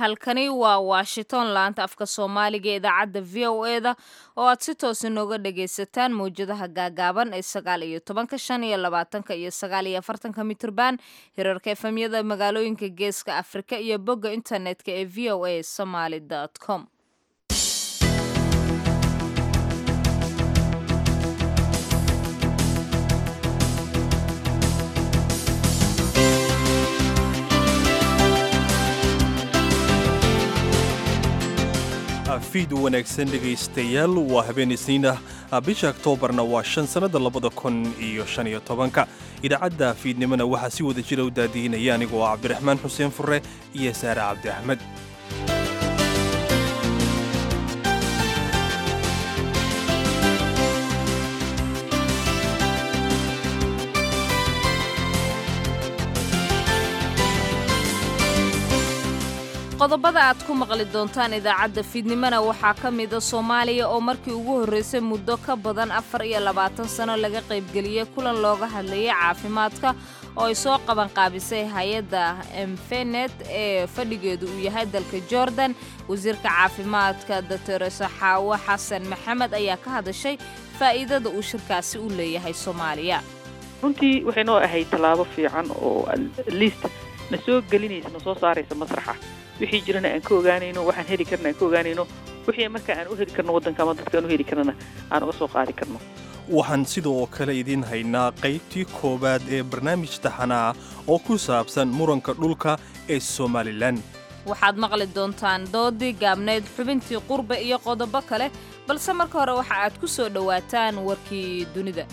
halkani waa washington laanta afka soomaaliga ee idaacadda v o eda oo aad si toos inooga dhagaysataan mawjadaha gaagaaban ee sagaal iyo tobanka shan iyo labaatanka iyo sagaal iyo afartanka mitrban hirarka efemyada magaalooyinka geeska afrika iyo bogga internetka ee v o a somaly com fiid wanaagsan dhegaystayaal waa habeen isniin ah bisha oktoobarna waa shan sannada labada kun iyo shan iyo tobanka idaacadda fiidnimona waxaa si wada jira u daadiinaya anigoo ah cabdiraxmaan xuseen fure iyo saare cabdi axmed qodobada aad ku maqli doontaan idaacadda fiidnimona waxaa ka mida soomaaliya oo markii ugu horraysay muddo ka badan afar iyo labaatan sano laga qaybgeliyey kulan looga hadlayay caafimaadka oo ay soo qabanqaabisay hay-adda emfenet ee fadhigeedu uu yahay dalka jordan wasiirka caafimaadka doctor saxaawo xasan maxamed ayaa ka hadashay faa'iidada uu shirkaasi u leeyahay soomaaliya runtii waxay noo ahayd tallaabo fiican oo liist na soo gelinaysa na soo saaraysa masraxa wixii jirana aan ka ogaanayno waxaan heli karna aan ka ogaanayno wixii marka aan u heli karno waddanka ama dadka aan u heli karnana aan uga soo qaadi karno waxaan sidoo kale idiin haynaa qaybtii koowaad ee barnaamij taxanaa oo ku saabsan muranka dhulka ee somalilan waxaad maqli doontaan doodii gaabnayd xubintii qurbe iyo qodobo kale balse marka hore waxa aad ku soo dhowaataan warkii dunida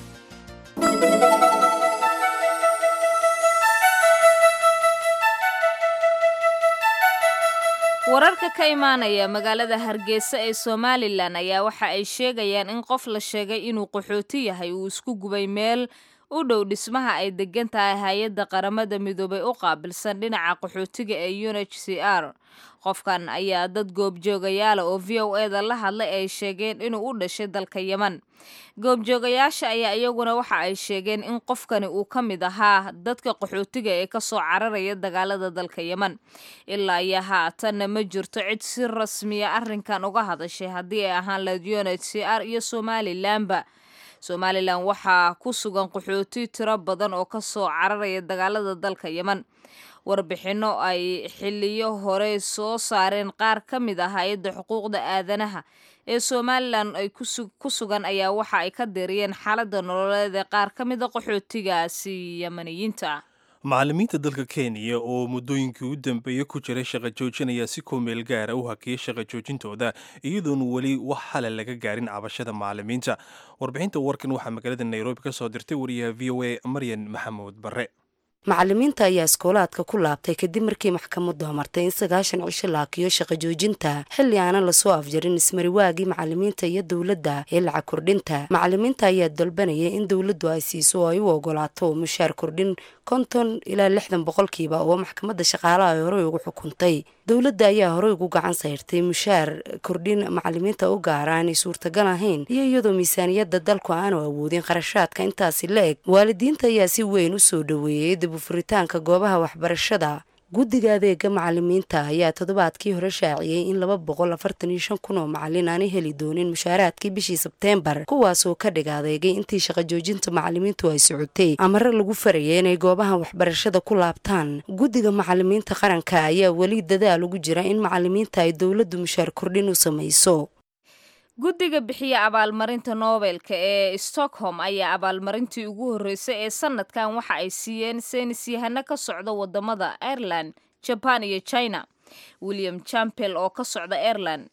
wararka ka imaanaya magaalada hargeysa ee somalilan ayaa waxa ay sheegayaan in qof la sheegay inuu qaxooti yahay uu isku gubay meel u dhow dhismaha ay degan tahay hay-adda qaramada midoobay u qaabilsan dhinaca qaxootiga ee unh c r qofkan ayaa dad goobjoogayaala oo v o e da la hadlay ay sheegeen inuu u dhashay dalka yeman goobjoogayaasha ayaa iyaguna waxa ay sheegeen in qofkani uu ka mid ahaa dadka qaxootiga ee kasoo cararaya dagaalada dalka yeman ilaa iyo haatanna ma jirto cid si rasmiya arrinkan uga hadashay haddii ay ahaan lahayd unh c r iyo somalilanba somalilan waxaa ku sugan qaxooti tiro badan oo kasoo cararaya dagaalada dalka yeman warbixinno ay xiliyo hore soo saareen qaar ka mid ah hay-adda xuquuqda aadanaha ee somalilan ay ku sugan ayaa waxa ay ka diriyeen xaaladda nololeed ee qaar ka mida qaxootigaasi yamaniyiinta ah macallimiinta dalka kenya oo muddooyinkii u dambeeyey ku jiray shaqa joojin ayaa si koomeel gaara u hakiyey shaqa joojintooda iyadoon weli wax xala laga gaarin cabashada macallimiinta warbixinta warkan waxaa magaalada nairobi ka soo dirtay wariyaha v o a maryan maxamuud barre macallimiinta ayaa iskoolaadka ku laabtay kadib markii maxkamaddu amartay in sagaashan cisho la hakiyo shaqa joojinta xilli aanan lasoo afjarin ismariwaagii macallimiinta iyo dowladda ee lacag kordhinta macallimiinta ayaa dalbanayay in dowladdu ay siiso oo ay u ogolaato mushaar kordhin konton ilaa lixdan boqolkiiba oo maxkamadda shaqaalaha ay horey ugu xukuntay dowladda ayaa horey ugu gacan sayrtay mushaar kordhin macallimiinta u gaara aanay suurtagal ahayn iyo iyadoo miisaaniyadda dalku aanu awoodin qarashaadka intaasi la eg waalidiinta ayaa si weyn u soo dhoweeyey dibufuritaanka goobaha waxbarashada guddiga adeega macallimiinta ayaa toddobaadkii hore shaaciyey in laba boqol afartan iyo shan kun oo macallin aanay heli doonin mushaaraadkii bishii sebteembar kuwaasoo ka dhig adeegay intii shaqa joojinta macallimiintu ay socotay amare lagu farayay inay goobaha waxbarashada ku laabtaan guddiga macallimiinta qaranka ayaa weli dadaal ugu jira in macallimiinta ay dowladdu mushaar kordhin u samayso guddiga bixiya abaalmarinta noobelka ee stockholm ayaa abaalmarintii ugu horreysay ee sanadkan waxa ay siiyeen saynisyahano ka socda wadamada ireland jaban iyo china william champel oo ka socda ireland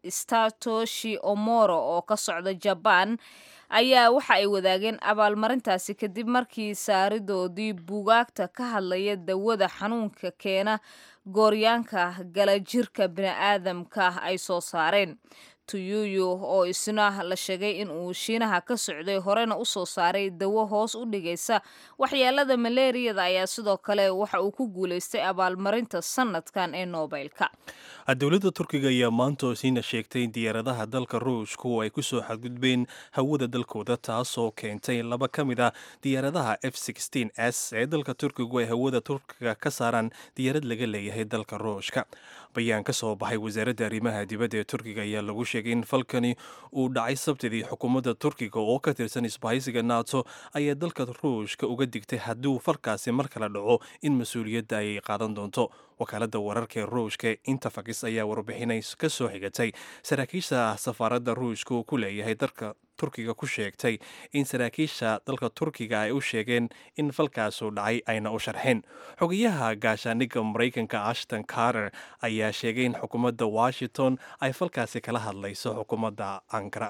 statoshi omoro oo ka socda jaban ayaa waxa ay wadaageen abaalmarintaasi kadib markii saaridoodii buugaagta ka hadlaya dawada xanuunka keena gooryaanka galajirka bini'aadamka ay soo saareen tuyuyu oo isna la sheegay in uu shiinaha ka socday horena u soo saaray dawo hoos u dhigaysa waxyeelada maleeriyada ayaa sidoo kale waxa uu ku guulaystay abaalmarinta sanadkan ee noobelka dowladda turkiga ayaa maanta siina sheegtay in diyaaradaha dalka ruushka oo ay ku soo xadgudbeen hawada dalkooda taasoo keentay laba ka mid ah diyaaradaha f s ee dalka turkigu ay hawada turkiga ka saaraan diyaarad laga leeyahay dalka ruushka bayaan ka soo baxay wasaaradda arrimaha dibadda ee turkiga ayaa lagu sheegay in falkani uu dhacay sabtidii xukuumadda turkiga oo ka tirsan isbahaysiga nato ayaa dalka ruushka uga digtay hadduu falkaasi mar kale dhaco in mas-uuliyadda ay qaadan doonto wakaaladda wararka ee ruushka interfax ayaa warbixinay ka soo xigatay saraakiisha safaaradda ruushka uu ku leeyahay dalka turkiga ku sheegtay in saraakiisha dalka turkiga ay u sheegeen in falkaasu dhacay ayna u sharxeen xogayaha gaashaaniga maraykanka ashton carter ayaa sheegay in xukuumadda washington ay falkaasi kala hadlayso xukuumadda ankara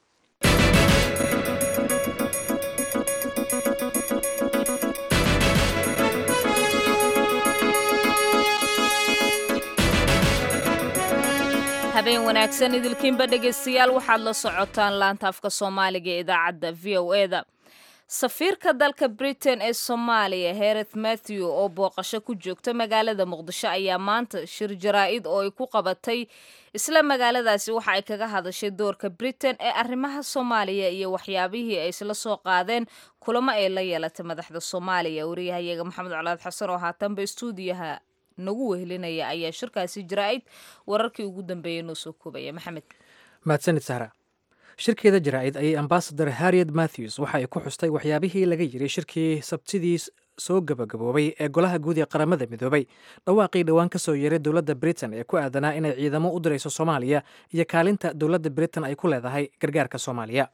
habeen wanaagsan idilkiinba dhegaystayaal waxaad la socotaan laanta afka soomaaliga ee idaacadda v o e da safiirka dalka britain ee soomaaliya hereth matthew oo booqasho ku joogta magaalada muqdisho ayaa maanta shir jaraa-id oo ay ku qabatay isla magaaladaasi waxa ay kaga hadashay doorka britain ee arrimaha soomaaliya iyo waxyaabihii ay isla soo qaadeen kulamo ay la yeelatay madaxda soomaaliya wariyahayaga maxamed colaad xasan oo haatanba istuudiyaha nagu wehelinaya ayaa shirkaasi jaraa-id wararkii ugu dambeeyey noo soo koobaya maxamed mahadsanid sahra shirkeeda jaraa-id ayay ambasador harriet matthews waxa ay ku xustay waxyaabihii laga yiri shirkii sabtidii soo gabagaboobay ee golaha guud ee qaramada midoobay dhawaaqii dhowaan ka soo yeeray dowladda britain ee ku aadanaa inay ciidamo u dirayso soomaaliya iyo kaalinta dowladda britain ay ku leedahay gargaarka soomaaliya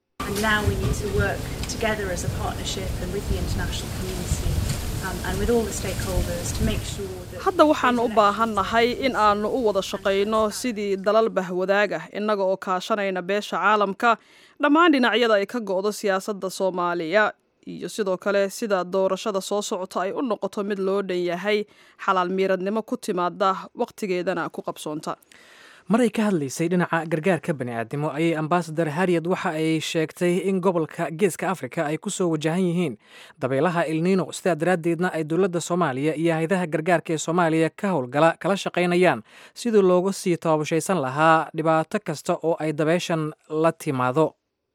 hadda waxaannu u baahannahay in aannu u wada shaqayno sidii dalal bahwadaag ah innaga oo kaashanayna beesha caalamka dhammaan dhinacyada ay ka go'do siyaasadda soomaaliya iyo sidoo kale sida doorashada soo socota ay u noqoto mid loo dhan yahay xalaal miiradnimo ku timaada wakhtigeedana ku qabsoonta maray ka hadlaysay dhinaca gargaarka bani'aadnimo ayay ambasador harriet waxa ay sheegtay in gobolka geeska afrika ay ku soo wajahan yihiin dabeelaha ilniino sidaa daraaddeedna ay dowladda soomaaliya iyo haydaha gargaarka ee soomaaliya ka howlgala kala shaqaynayaan sidii loogu sii tababushaysan lahaa dhibaato kasta oo ay dabeeshan la timaado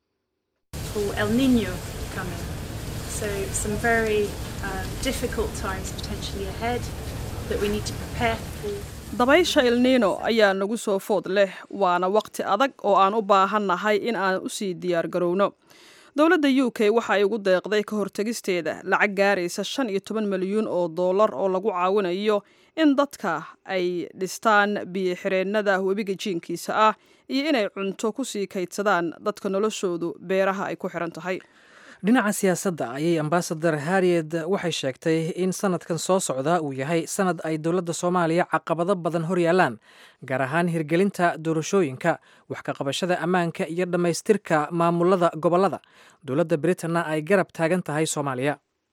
dabaysha ilniino ayaa nagu soo food leh waana waqti adag oo aan u baahannahay in aan u sii diyaargarowno dowladda u k waxa ay ugu deeqday ka hortegisteeda lacag gaaraysa shan iyo toban milyuun oo dollar oo lagu caawinayo in dadka ay dhistaan biyo-xireennada webiga jiinkiisa ah iyo inay cunto ku sii kaydsadaan dadka noloshoodu beeraha ay ku xiran tahay dhinaca siyaasadda ayay ambasador harriet waxay sheegtay in sanadkan soo socda uu yahay sanad ay dowladda soomaaliya caqabado badan hor yaalaan gaar ahaan hirgelinta doorashooyinka wax ka qabashada ammaanka iyo dhammaystirka maamulada gobollada dowladda britanna ay garab taagan tahay soomaaliya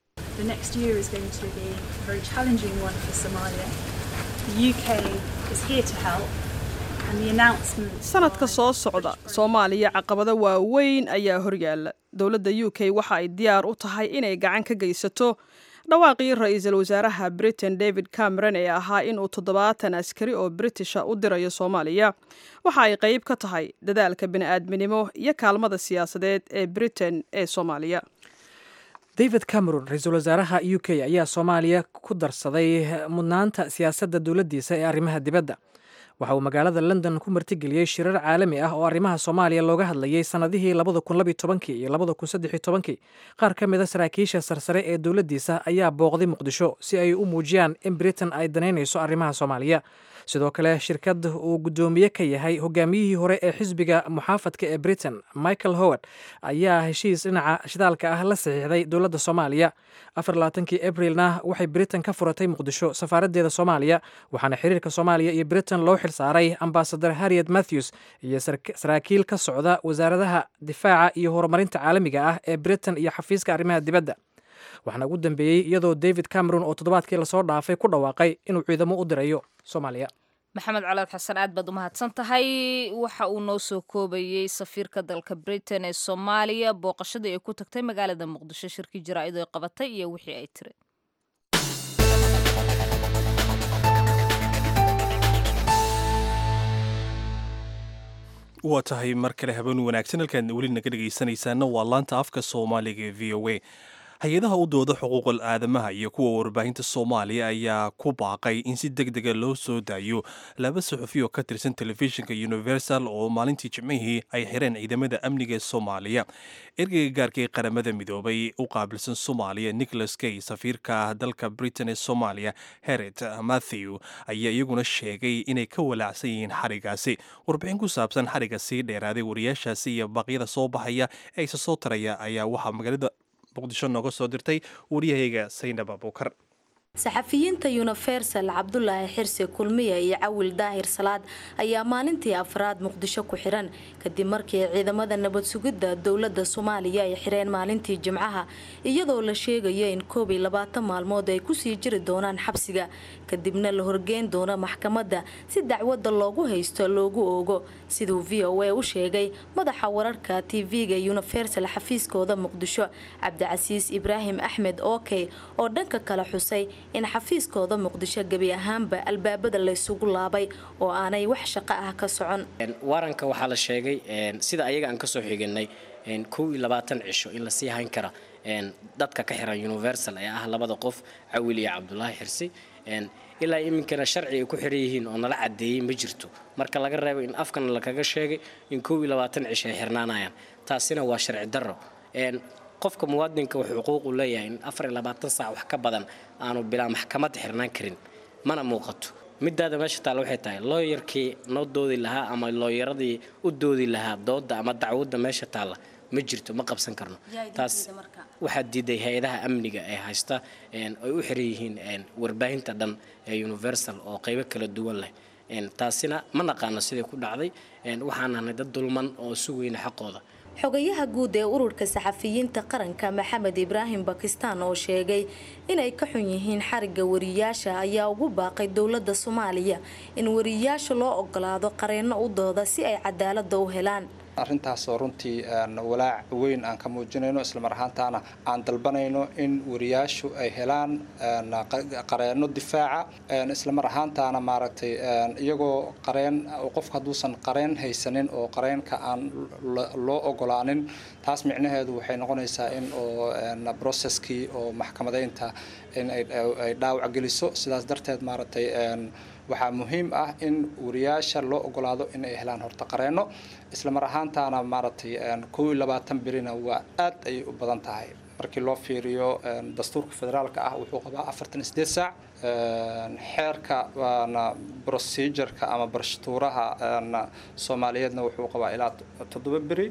sanadka soo socda soomaaliya caqabado waaweyn ayaa horyaala dowladda u k waxa ay diyaar u tahay inay gacan ka geysato dhawaaqii ra-iisul wasaaraha britain david cameron ee ahaa inuu toddobaatan askari oo britisha u dirayo soomaaliya waxa ay qayb ka tahay dadaalka bini'aadminimo iyo kaalmada siyaasadeed ee britain ee soomaaliya david cameron ra-iisul wasaaraha u k ayaa soomaaliya ku darsaday mudnaanta siyaasadda dowladdiisa ee arrimaha dibadda waxa uu magaalada london ku martigeliyey shirar caalami ah oo arrimaha soomaaliya looga hadlayay sannadihii labada kun labiy tobankii iyo labada kun saddexiy tobankii qaar ka mid a saraakiisha sarsare ee dowladdiisa ayaa booqday muqdisho si ay u muujiyaan in britain ay danaynayso arrimaha soomaaliya sidoo kale shirkad uu guddoomiye ka yahay hogaamiyihii hore ee xisbiga muxaafadka ee britain michael howard ayaa heshiis dhinaca shidaalka ah la saxiixday dowladda soomaaliya afarlaatankii abrilna waxay britain ka furatay muqdisho safaaraddeeda soomaaliya waxaana xiriirka soomaaliya iyo britain loo xil saaray ambasador harriet matthews iyo saraakiil ka socda wasaaradaha difaaca iyo horumarinta caalamiga ah ee britain iyo xafiiska arrimaha dibadda waxaana ugu dambeeyey iyadoo david cameron oo toddobaadkii lasoo dhaafay ku dhawaaqay inuu ciidamo u dirayo soomaaliya maxamed colaad xasan aad baad u mahadsan tahay waxa uu noo soo koobayey safiirka dalka britain ee soomaaliya booqashadii ay ku tagtay magaalada muqdisho shirkii jaraa-idu ay qabatay iyo wixii ay tiri waa tahay mar kale habeen wanaagsan halkaad weli naga dhegaysanaysaana waa laanta afka soomaaliga ee v o a hay-adaha u dooda xuquuqal aadamaha iyo kuwa warbaahinta soomaaliya ayaa ku baaqay in si deg dega loo soo daayo laba suxufi oo ka tirsan telefishinka universal oo maalintii jimcihii ay xireen ciidamada amniga ee soomaaliya ergeyga gaarka ee qaramada midoobay u qaabilsan soomaaliya nicholas kay safiirka dalka britain ee soomaaliya heret matthew ayaa iyaguna sheegay inay ka walaacsan yihiin xarigaasi warbixin ku saabsan xariga sii dheeraaday wariyaashaasi iyo baaqyada soo baxaya ee isa soo taraya ayaa waxaa magaalada muqdisho nooga soo dirtay wariyahayga saynab abuukar saxafiyiinta universal cabdulaahi xirsi kulmiya iyo cawil daahir salaad ayaa maalintii afraad muqdisho ku xiran kadib markii ciidamada nabad sugidda dowlada soomaaliya ay xireen maalintii jimcaha iyadoo la sheegayo in koob iyo labaatan maalmood ay kusii jiri doonaan xabsiga kadibna la horgeyn doono maxkamadda si dacwadda loogu haysto loogu oogo siduu v o a u sheegay madaxa wararka tv-ga universal xafiiskooda muqdisho cabdicasiis ibraahim axmed okey oo dhanka kale xusay in xafiiskooda muqdisho gebi ahaanba albaabada laysugu laabay oo aanay wax shaqo ah ka socon waranka waxaa la sheegay sida ayaga aan kasoo xiganay kow iyo labaatan cisho in lasii hayn kara dadka ka xiran universal ee ah labada qof cawil iyo cabdulaahi xirsi ilaa iminkana sharci ay ku xiran yihiin oo nala cadeeyey ma jirto marka laga reebo in afkana lakaga sheegay in kow iyo labaatan cisho ay xirnaanayaan taasina waa sharci darro qofka muwaadinka wuxuu xuquuqu leeyahay in afar iyo labaatan saac wax ka badan aanu bilaa maxkamadda xirnaan karin mana muuqato midaada meesha taalla waxay tahay looyarkii noo doodi lahaa ama looyaradii u doodi lahaa dooda ama dacwadda meesha taalla ma jirto ma qabsan karno taas waxaa diiday hay-adaha amniga ee haysta ay u xiran yihiin warbaahinta dhan ee universal oo qaybo kala duwan leh taasina ma naqaano siday ku dhacday waxaan nahnay dad dulman oo sugayna xaqooda xogayaha guud ee ururka saxafiyiinta qaranka maxamed ibraahim bakistaan oo sheegay inay ka xun yihiin xariga wariyaasha ayaa ugu baaqay dowlada soomaaliya in wariyaasha loo ogolaado qareenno u dooda si ay cadaalada u helaan arrintaasoo runtii walaac weyn aan ka muujinayno islamar ahaantaana aan dalbanayno in wariyaashu ay helaan qareenno difaaca islamar ahaantaana maaragtay iyagoo qareen qofka hadduusan qareen haysanin oo qareenka aan loo ogolaanin taas micnaheedu waxay noqonaysaa in oo broceskii oo maxkamadeynta in ay dhaawac geliso sidaas darteed maaragtay waxaa muhiim ah in wariyaasha loo ogolaado in ay helaan horta qareenno islamar ahaantaana maaragtay kow iyo labaatan berina waa aad ayay u badan tahay markii loo fiiriyo dastuurka federaalka ah wuxuu qabaa afartan sideed saac xeerka waana procedureka ama barshtuuraha soomaaliyeedna wuxuu qabaa ilaa toddoba beri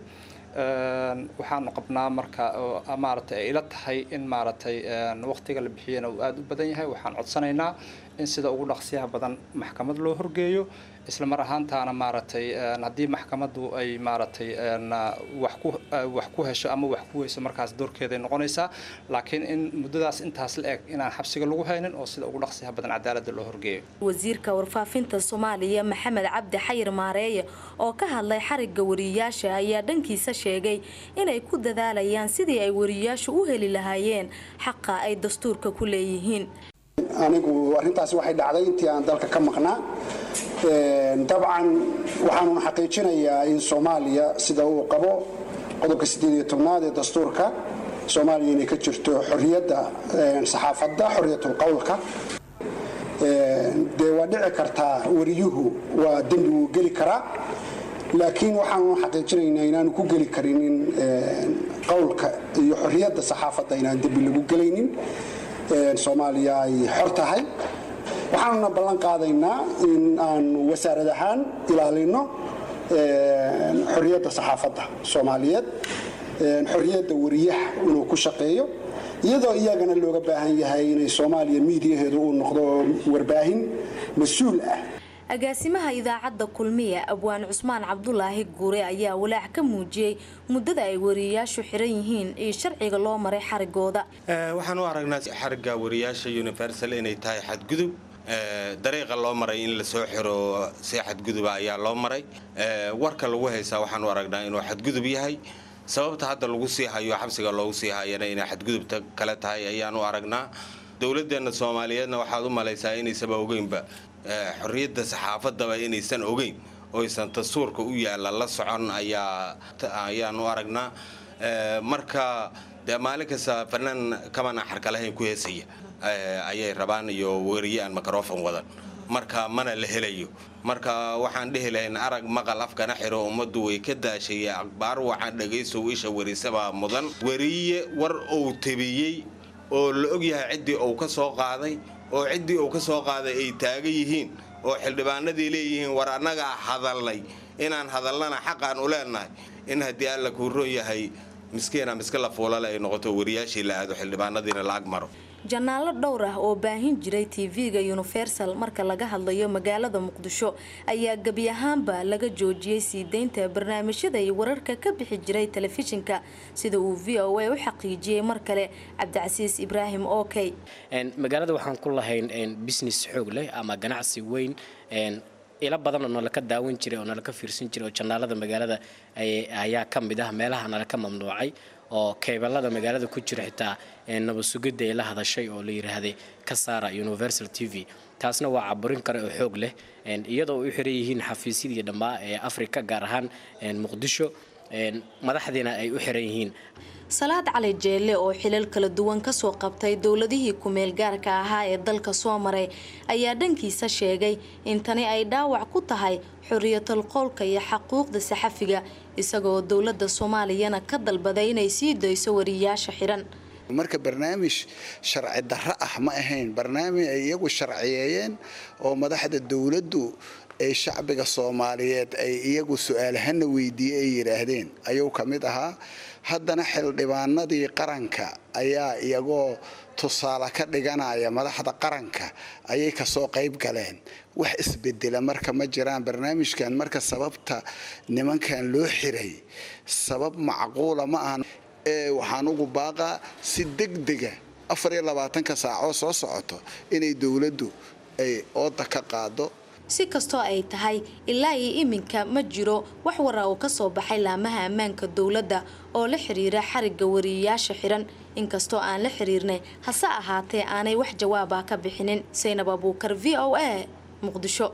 waxaanu qabnaa marka maaragtay ay ila tahay in maaragtay waqtiga la bixiyana uu aada u badan yahay waxaan codsanaynaa in sida ugu dhaqsiyaha badan maxkamad loo horgeeyo isla mar ahaantaana maaragtay haddii maxkamaddu ay maaragtay wax ku hesho ama wax ku weyso markaas doorkeeday noqonaysaa laakiin in muddadaas intaas la eg inaan xabsiga lagu haynin oo sida ugu dhaqsiyaha badan cadaaladda loo horgeeyo wasiirka warfaafinta soomaaliya maxamed cabdi xayir maareeye oo ka hadlay xariga wariyaasha ayaa dhankiisa sheegay inay ku dadaalayaan sidii ay wariyaashu u heli lahaayeen xaqa ay dastuurka ku leeyihiin anigu arrintaasi waxay dhacday intii aan dalka ka maqnaa dabcan waxaanun xaqiijinayaa in soomaaliya sida uu qabo qodobka sideed iyo tobnaad ee dastuurka soomaaliya inay ka jirto xorriyadda saxaafadda xorriyatul qowlka dee waa dhici kartaa wariyuhu waa dembi wuu geli karaa laakiin waxaanu xaqiijinaynaa inaanu ku geli karinin qowlka iyo xorriyadda saxaafadda inaan dembi lagu gelaynin soomaaliya ay xor tahay waxaanuna ballan qaadaynaa in aanu wasaarad ahaan ilaalino xorriyadda saxaafadda soomaaliyeed xorriyadda wariyaha inuu ku shaqeeyo iyadoo iyagana looga baahan yahay inay soomaaliya miidiyaheedu uu noqdo warbaahin mas-uul ah agaasimaha idaacadda kulmiya abwaan cusmaan cabdulaahi guure ayaa walaac ka muujiyey muddada ay wariyayaashu xiran yihiin iyo sharciga loo maray xarigooda waxaan u aragnaa xariga wariyaasha universal inay tahay xadgudub dariiqa loo maray in lasoo xiro si xadguduba ayaa loo maray warka lagu haysaa waxaanu aragnaa inuu xadgudub yahay sababta hadda lagu sii hayo xabsiga loogu sii hayana inay xadgudubta kale tahay ayaanu aragnaa dowladeenna soomaaliyeedna waxaad u malaysaa inaysaba ogeynba xorriyadda saxaafadaba inaysan ogeyn oysan dastuurka u yaalla la socon ayaanu aragnaa marka dee maalin kasta fanaan kamana xarkalahayn ku heesaya ayay rabaan iyo weriye aan microfon wadan marka mana la helayo marka waxaan dhehi lahayn arag maqal afkana xiro ummaddu way ka daashay akbaar waxaan dhagaysow isha werisabaa mudan weriye war uu tabiyey oo la ogyahay ciddii uu ka soo qaaday oo ciddii uu ka soo qaaday ay taagan yihiin oo xildhibaanadii leeyihiin war annagaa hadalnay inaan hadalnana xaqaan u leenahay in haddii alla kuu roon yahay miskiina miska la fuulale ay noqoto wariyaashii la aado xildhibaanadiina la ag maro janaallo dhowr ah oo baahin jiray tv-ga universal marka laga hadlayo magaalada muqdisho ayaa gebi ahaanba laga joojiyey sii deynta barnaamijyada iyo wararka ka bixi jiray telefishinka sida uu v o a u xaqiijiyey mar kale cabdicasiis ibraahim okey magaalada waxaan ku lahayn business xoog leh ama ganacsi weyn ilo badan oo nalaka daawan jiray oo nalaka fiirsan jiray oo janaalada magaalada ayaa ka mid ah meelaha nalaka mamnuucay oo keebalada magaalada ku jira xitaa nabasugidda ay la hadashay oo la yiraahday ka saara universal t v taasna waa caburin kale oo xoog leh iyadoo u xiran yihiin xafiisyadii dhammaa ee afrika gaar ahaan muqdisho madaxdiina ay u xiran yihiin salaad cali jeelle oo xilal kala duwan kasoo qabtay dowladihii ku-meel gaarka ahaa ee dalka soo maray ayaa dhankiisa sheegay in tani ay dhaawac ku tahay xoriyatal qoolka iyo xaquuqda saxafiga isagoo dowladda soomaaliyana ka dalbaday inay sii dayso wariyaasha xiran marka barnaamij sharci darro ah ma ahayn barnaamij ay iyagu sharciyeeyeen oo madaxda dowladdu ay shacbiga soomaaliyeed ay iyagu su-aalahana weydiiyey ay yidhaahdeen ayuu ka mid ahaa haddana xildhibaanadii qaranka ayaa iyagoo tusaale ka dhiganaya madaxda qaranka ayay kasoo qayb galeen wax isbedela marka ma jiraan barnaamijkan marka sababta nimankan loo xiray sabab macquula ma ahan ee waxaan ugu baaqaa si degdega afar iyo labaatanka saacoo soo socoto inay dowladdu ay ooda ka qaado si kastoo ay tahay ilaa iyo iminka ma jiro wax wara oo kasoo baxay laamaha ammaanka dowladda oo la xiriira xarigga wariyayaasha xiran inkastoo aan la xiriirnay hase ahaatee aanay wax jawaaba ka bixinin saynab abuukar v o a muqdisho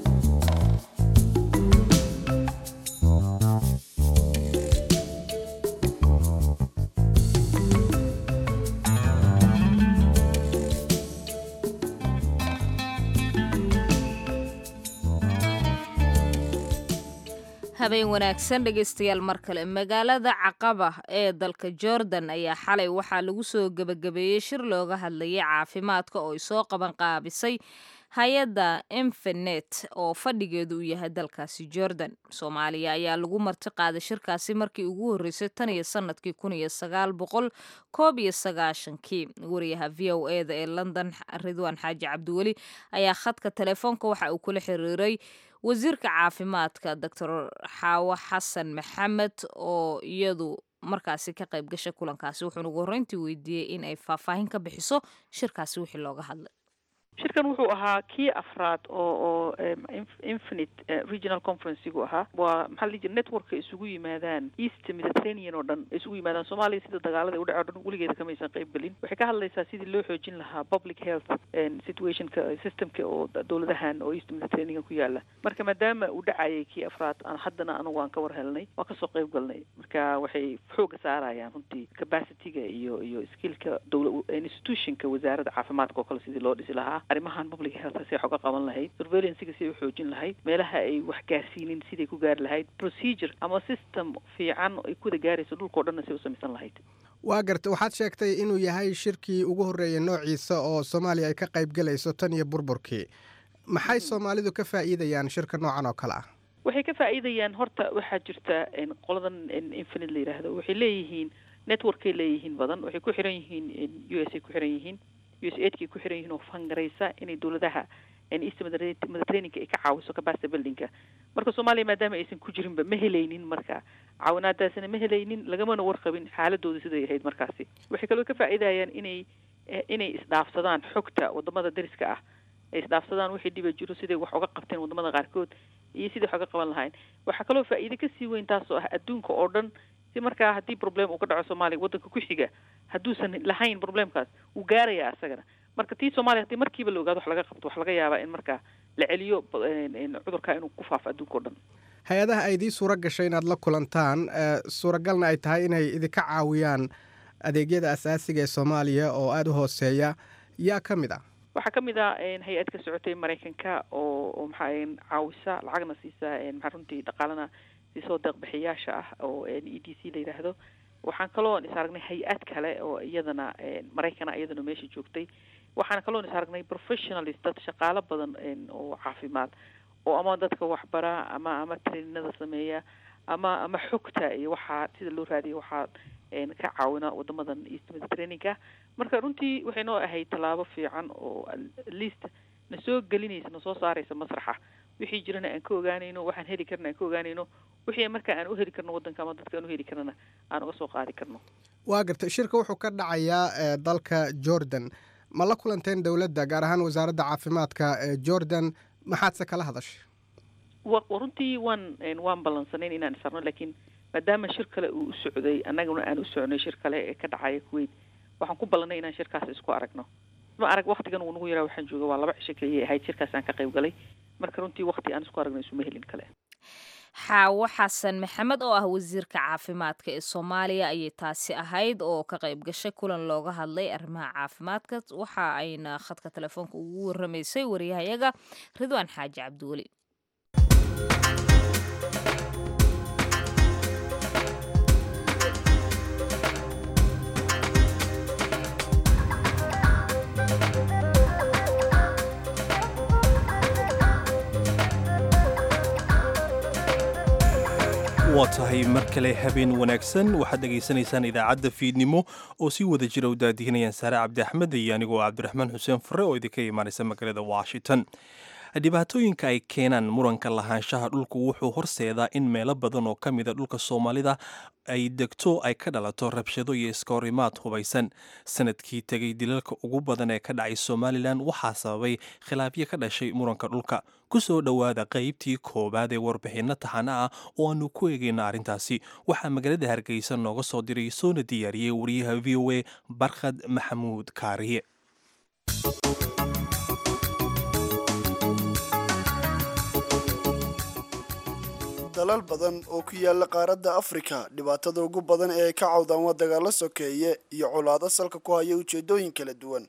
habeen wanaagsan dhegaystayaal mar kale magaalada caqaba ee dalka jordan ayaa xalay waxaa lagu soo gebagabeeyey shir looga hadlayay caafimaadka oo ay soo qaban qaabisay hay-adda infinet oo fadhigeedu uu yahay dalkaasi jordan soomaaliya ayaa lagu marti qaaday shirkaasi markii ugu horreysay tan iyo sanadkii kun iyo sagaal boqol koob iyo sagaashankii wariyaha v o e da ee london ridwaan xaaji cabdiweli ayaa khadka telefoonka waxa uu kula xiriiray wasiirka caafimaadka doctor xaawo xasan maxamed oo iyadu markaasi ka qayb gashay kulankaasi wuxuuna ugu horreyntii weydiiyey in ay faahfaahin ka bixiso shirkaasi wixii looga hadlay shirkan wuxuu ahaa kii afraad oo oo infinite regional conferencegu ahaa waa maxaa la dhihi jira networka isugu yimaadaan east mediterranean oo dhan isugu yimaadaan soomaaliya sida dagaalada udhace o dhan weligeeda kamaysan qayb gelin waxay ka hadlaysaa sidii loo xoojin lahaa public health situationka systemka oo dowladahan oo east mediterranean ku yaala marka maadaama uu dhacayay kii afraad aan haddana anagu aan ka war helnay waa kasoo qayb galnay marka waxay xooga saarayaan runtii capacityga iyo iyo skillka dowla institutionka wasaaradda caafimaadka oo kale sidii loo dhisi lahaa arrimahan public health say xoga qaban lahayd surveillancyga siday uxoojin lahayd meelaha ay wax gaarsiinin siday ku gaari lahayd procedure ama system fiican ay kuwada gaarayso dhulkao dhanna say u samaysan lahayd waa garta waxaad sheegtay inuu yahay shirkii ugu horreeyay noociisa oo soomaaliya ay ka qayb galayso tan iyo burburkii maxay soomaalidu ka faa'iidayaan shirka noocan oo kale ah waxay ka faa'iidayaan horta waxaa jirta qoladan infinite la yidhaahdo waxay leeyihiin networkay leeyihiin badan waxay ku xiran yihiin u s ay ku xiran yihiin u s aidkay ku xiran yihiin oo fangaraysa inay dowladaha east mediterraneanka ay ka caawiso capacity buildingka marka soomaaliya maadaama aysan ku jirinba ma helaynin marka caawinaadaasina ma helaynin lagamana warqabin xaaladooda siday ahayd markaasi waxay kaloo ka faa'iidayaan inay inay isdhaafsadaan xogta wadamada dariska ah ay isdhaafsadaan wixii dhiba jiro siday wax uga qabteen wadamada qaarkood iyo sidai wax uga qaban lahayn waxaa kaloo faa'iide kasii weyn taasoo ah adduunka oo dhan si markaa haddii problem uu ka dhaco soomaaliya waddanka ku xiga hadduusan lahayn problemkaas wuu gaarayaa isagana marka tii soomaaliya haddii markiiba la ogaado wax laga qabto wax laga yaabaa in markaa la celiyo cudurkaa inuu ku faafo adduunka o dhan hay-adaha ay idii suura gashay inaad la kulantaan suuragalna ay tahay inay idinka caawiyaan adeegyada asaasiga ee soomaaliya oo aada u hooseeya yaa ka mid ah waxaa ka mid ah hay-ad ka socotay maraykanka oo oo maxaa caawisa lacagna siisa maxaa runtii dhaqaalana siisoo deeqbixiyaasha ah oo e d c la yidhaahdo waxaan kaloo is aragnay hay-ad kale oo iyadana maraykana iyadana meesha joogtay waxaan kaloo is aragnay professionalist dad shaqaalo badan oo caafimaad oo ama dadka waxbara ama ama traininada sameeya ama ama xogta iyo waxaa sida loo raadiya waxaa ka caawina wadamadan east mediterraneanka marka runtii waxay noo ahayd tallaabo fiican oo atleast na soo gelinaysa na soo saaraysa masraxa wixii jirana aan ka ogaanayno waxaan heli karna aan ka ogaanayno wixii marka aan u heli karno waddanka ama dadka aan u heli karnana aan uga soo qaadi karno waa gartay shirka wuxuu ka dhacayaa dalka jordan ma la kulanteen dowladda gaar ahaan wasaaradda caafimaadka ee jordan maxaadse kala hadashay wa runtii waan waan ballansanayn inaan isarno laakiin maadaama shir kale uu u socday annaguna aan u socnay shir kale ee ka dhacaya kuwait waxaan ku ballanay inaan shirkaas isku aragno ma arag waktigan uu nagu yaraa waxaan jooga waa laba cisho keliyay ahayd shirkaas aan ka qayb galay marka runtii wakti aan isku aragno isuma helin kale xaawo xasan maxamed oo ah wasiirka caafimaadka ee soomaaliya ayay taasi ahayd oo ka qayb gashay kulan looga hadlay arrimaha caafimaadka waxa ayna khadka telefoonka ugu waramaysay wariyahayaga ridwaan xaaji cabdiweli waa tahay mar kale habeen wanaagsan waxaad dhegaysanaysaan idaacadda fiidnimo oo si wada jira u daadihinayaan saare cabdi axmed iyo anigoo cabdiraxmaan xuseen fare oo idinka imaanaysa magaalada washington dhibaatooyinka ay keenaan muranka lahaanshaha dhulku wuxuu horseedaa in meelo badan oo ka mida dhulka soomaalida ay degto ay ka dhalato rabshado iyo iskahorimaad hubaysan sanadkii tegay dilalka ugu badan ee ka dhacay somalilan waxaa sababay khilaafyo ka dhashay muranka dhulka ku soo dhowaada qaybtii koowaad ee warbixinno taxana ah oo aanu ku eegayno arrintaasi waxaa magaalada hargeysa nooga soo diray soona diyaariyey wariyaha v o a barkhad maxamuud kaariye dalal badan oo ku yaala qaaradda afrika dhibaatada ugu badan ee ay ka cawdaan waa dagaalo sokeeye iyo colaado salka ku haya ujeedooyin kala duwan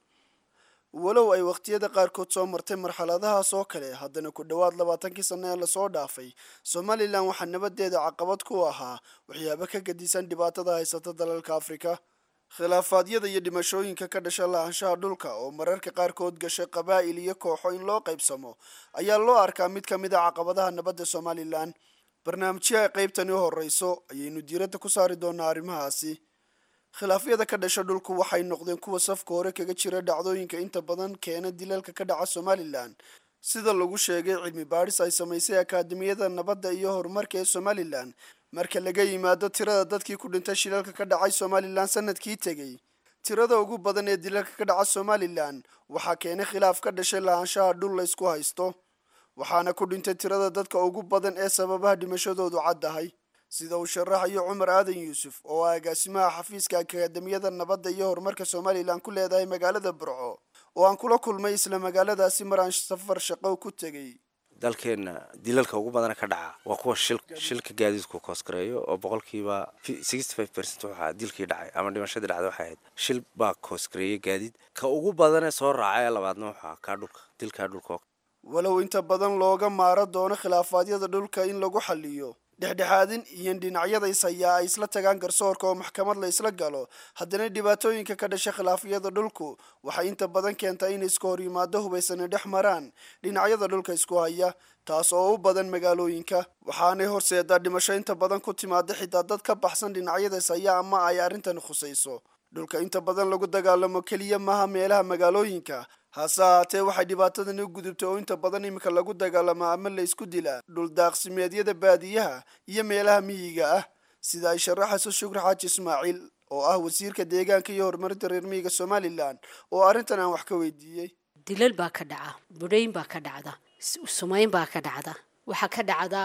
walow ay wakhtiyada qaarkood soo martay marxaladahaas oo kale haddana ku dhowaad labaatankii sanno ee lasoo dhaafay somalilan waxaa nabadeeda caqabad ku ahaa waxyaabo ka gadisan dhibaatada haysata dalalka afrika khilaafaadyada iyo dhimashooyinka ka dhasha lahaanshaha dhulka oo mararka qaarkood gashay qabaa'il iyo kooxo in loo qaybsamo ayaa loo arkaa mid ka mid a caqabadaha nabadda somalilan barnaamijyo ay qaybtani u horreyso ayaynu diiradda ku saari doonaa arrimahaasi khilaafyada ka dhasha dhulku waxay noqdeen kuwa safka hore kaga jira dhacdooyinka inta badan keena dilalka ka dhaca somalilan sida lagu sheegay cilmi baadhis ay samaysay akaademiyada nabadda iyo horumarka ee somalilan marka laga yimaado tirada dadkii ku dhintay shilalka ka dhacay somalilan sanadkii tegey tirada ugu badan ee dilalka ka dhaca somalilan waxaa keenay khilaaf ka dhashay lahaanshaha dhul la ysku haysto waxaana ku dhintay tirada dadka ugu badan ee sababaha dhimashadoodu caddahay sida uu sharaxayo cumar aadan yuusuf oo ah agaasimaha xafiiska akaademiyada nabadda iyo horumarka somalilan ku leedahay magaalada burco oo aan kula kulmay isla magaaladaasi mar aan safar shaqo ku tegey dalkeenna dilalka ugu badana ka dhaca waa kuwa shil shilka gaadiidku koosgareeyo oo boqolkiiba sixty five percent waxaa dilkii dhacay ama dhimashadii dhacday waxay ahayd shil baa koosgareeyay gaadiid ka ugu badanee soo raacay ee labaadna waxaa kaa dhulka dilkaa dhulka walow inta badan looga maaro doono khilaafaadyada dhulka in lagu xaliyo dhexdhexaadin iyo dhinacyada is hayaa ay isla tagaan garsoorka oo maxkamad la isla galo haddana dhibaatooyinka ka dhasha khilaafyada dhulku waxay inta badan keentaa in iska hor yimaado hubaysani dhex maraan dhinacyada dhulka isku haya taas oo u badan magaalooyinka waxaanay horseedaa dhimasho inta badan ku timaada xitaa dad ka baxsan dhinacyada is haya ama ay arrintani khusayso dhulka inta badan lagu dagaalamo keliya maaha meelaha magaalooyinka hase ahaatee waxay dhibaatadani u gudubtay oo inta badan iminka lagu dagaalamaa ama la ysku dilaa dhuldaaqsimeedyada baadiyaha iyo meelaha miyiga ah sida ay sharaxayso shukri xaaji ismaaciil oo ah wasiirka deegaanka iyo horumarinta reer miyiga somalilan oo arrintan aan wax ka weydiiyey dilal baa ka dhaca budhayn baa ka dhacda sumayn baa ka dhacda waxaa ka dhacda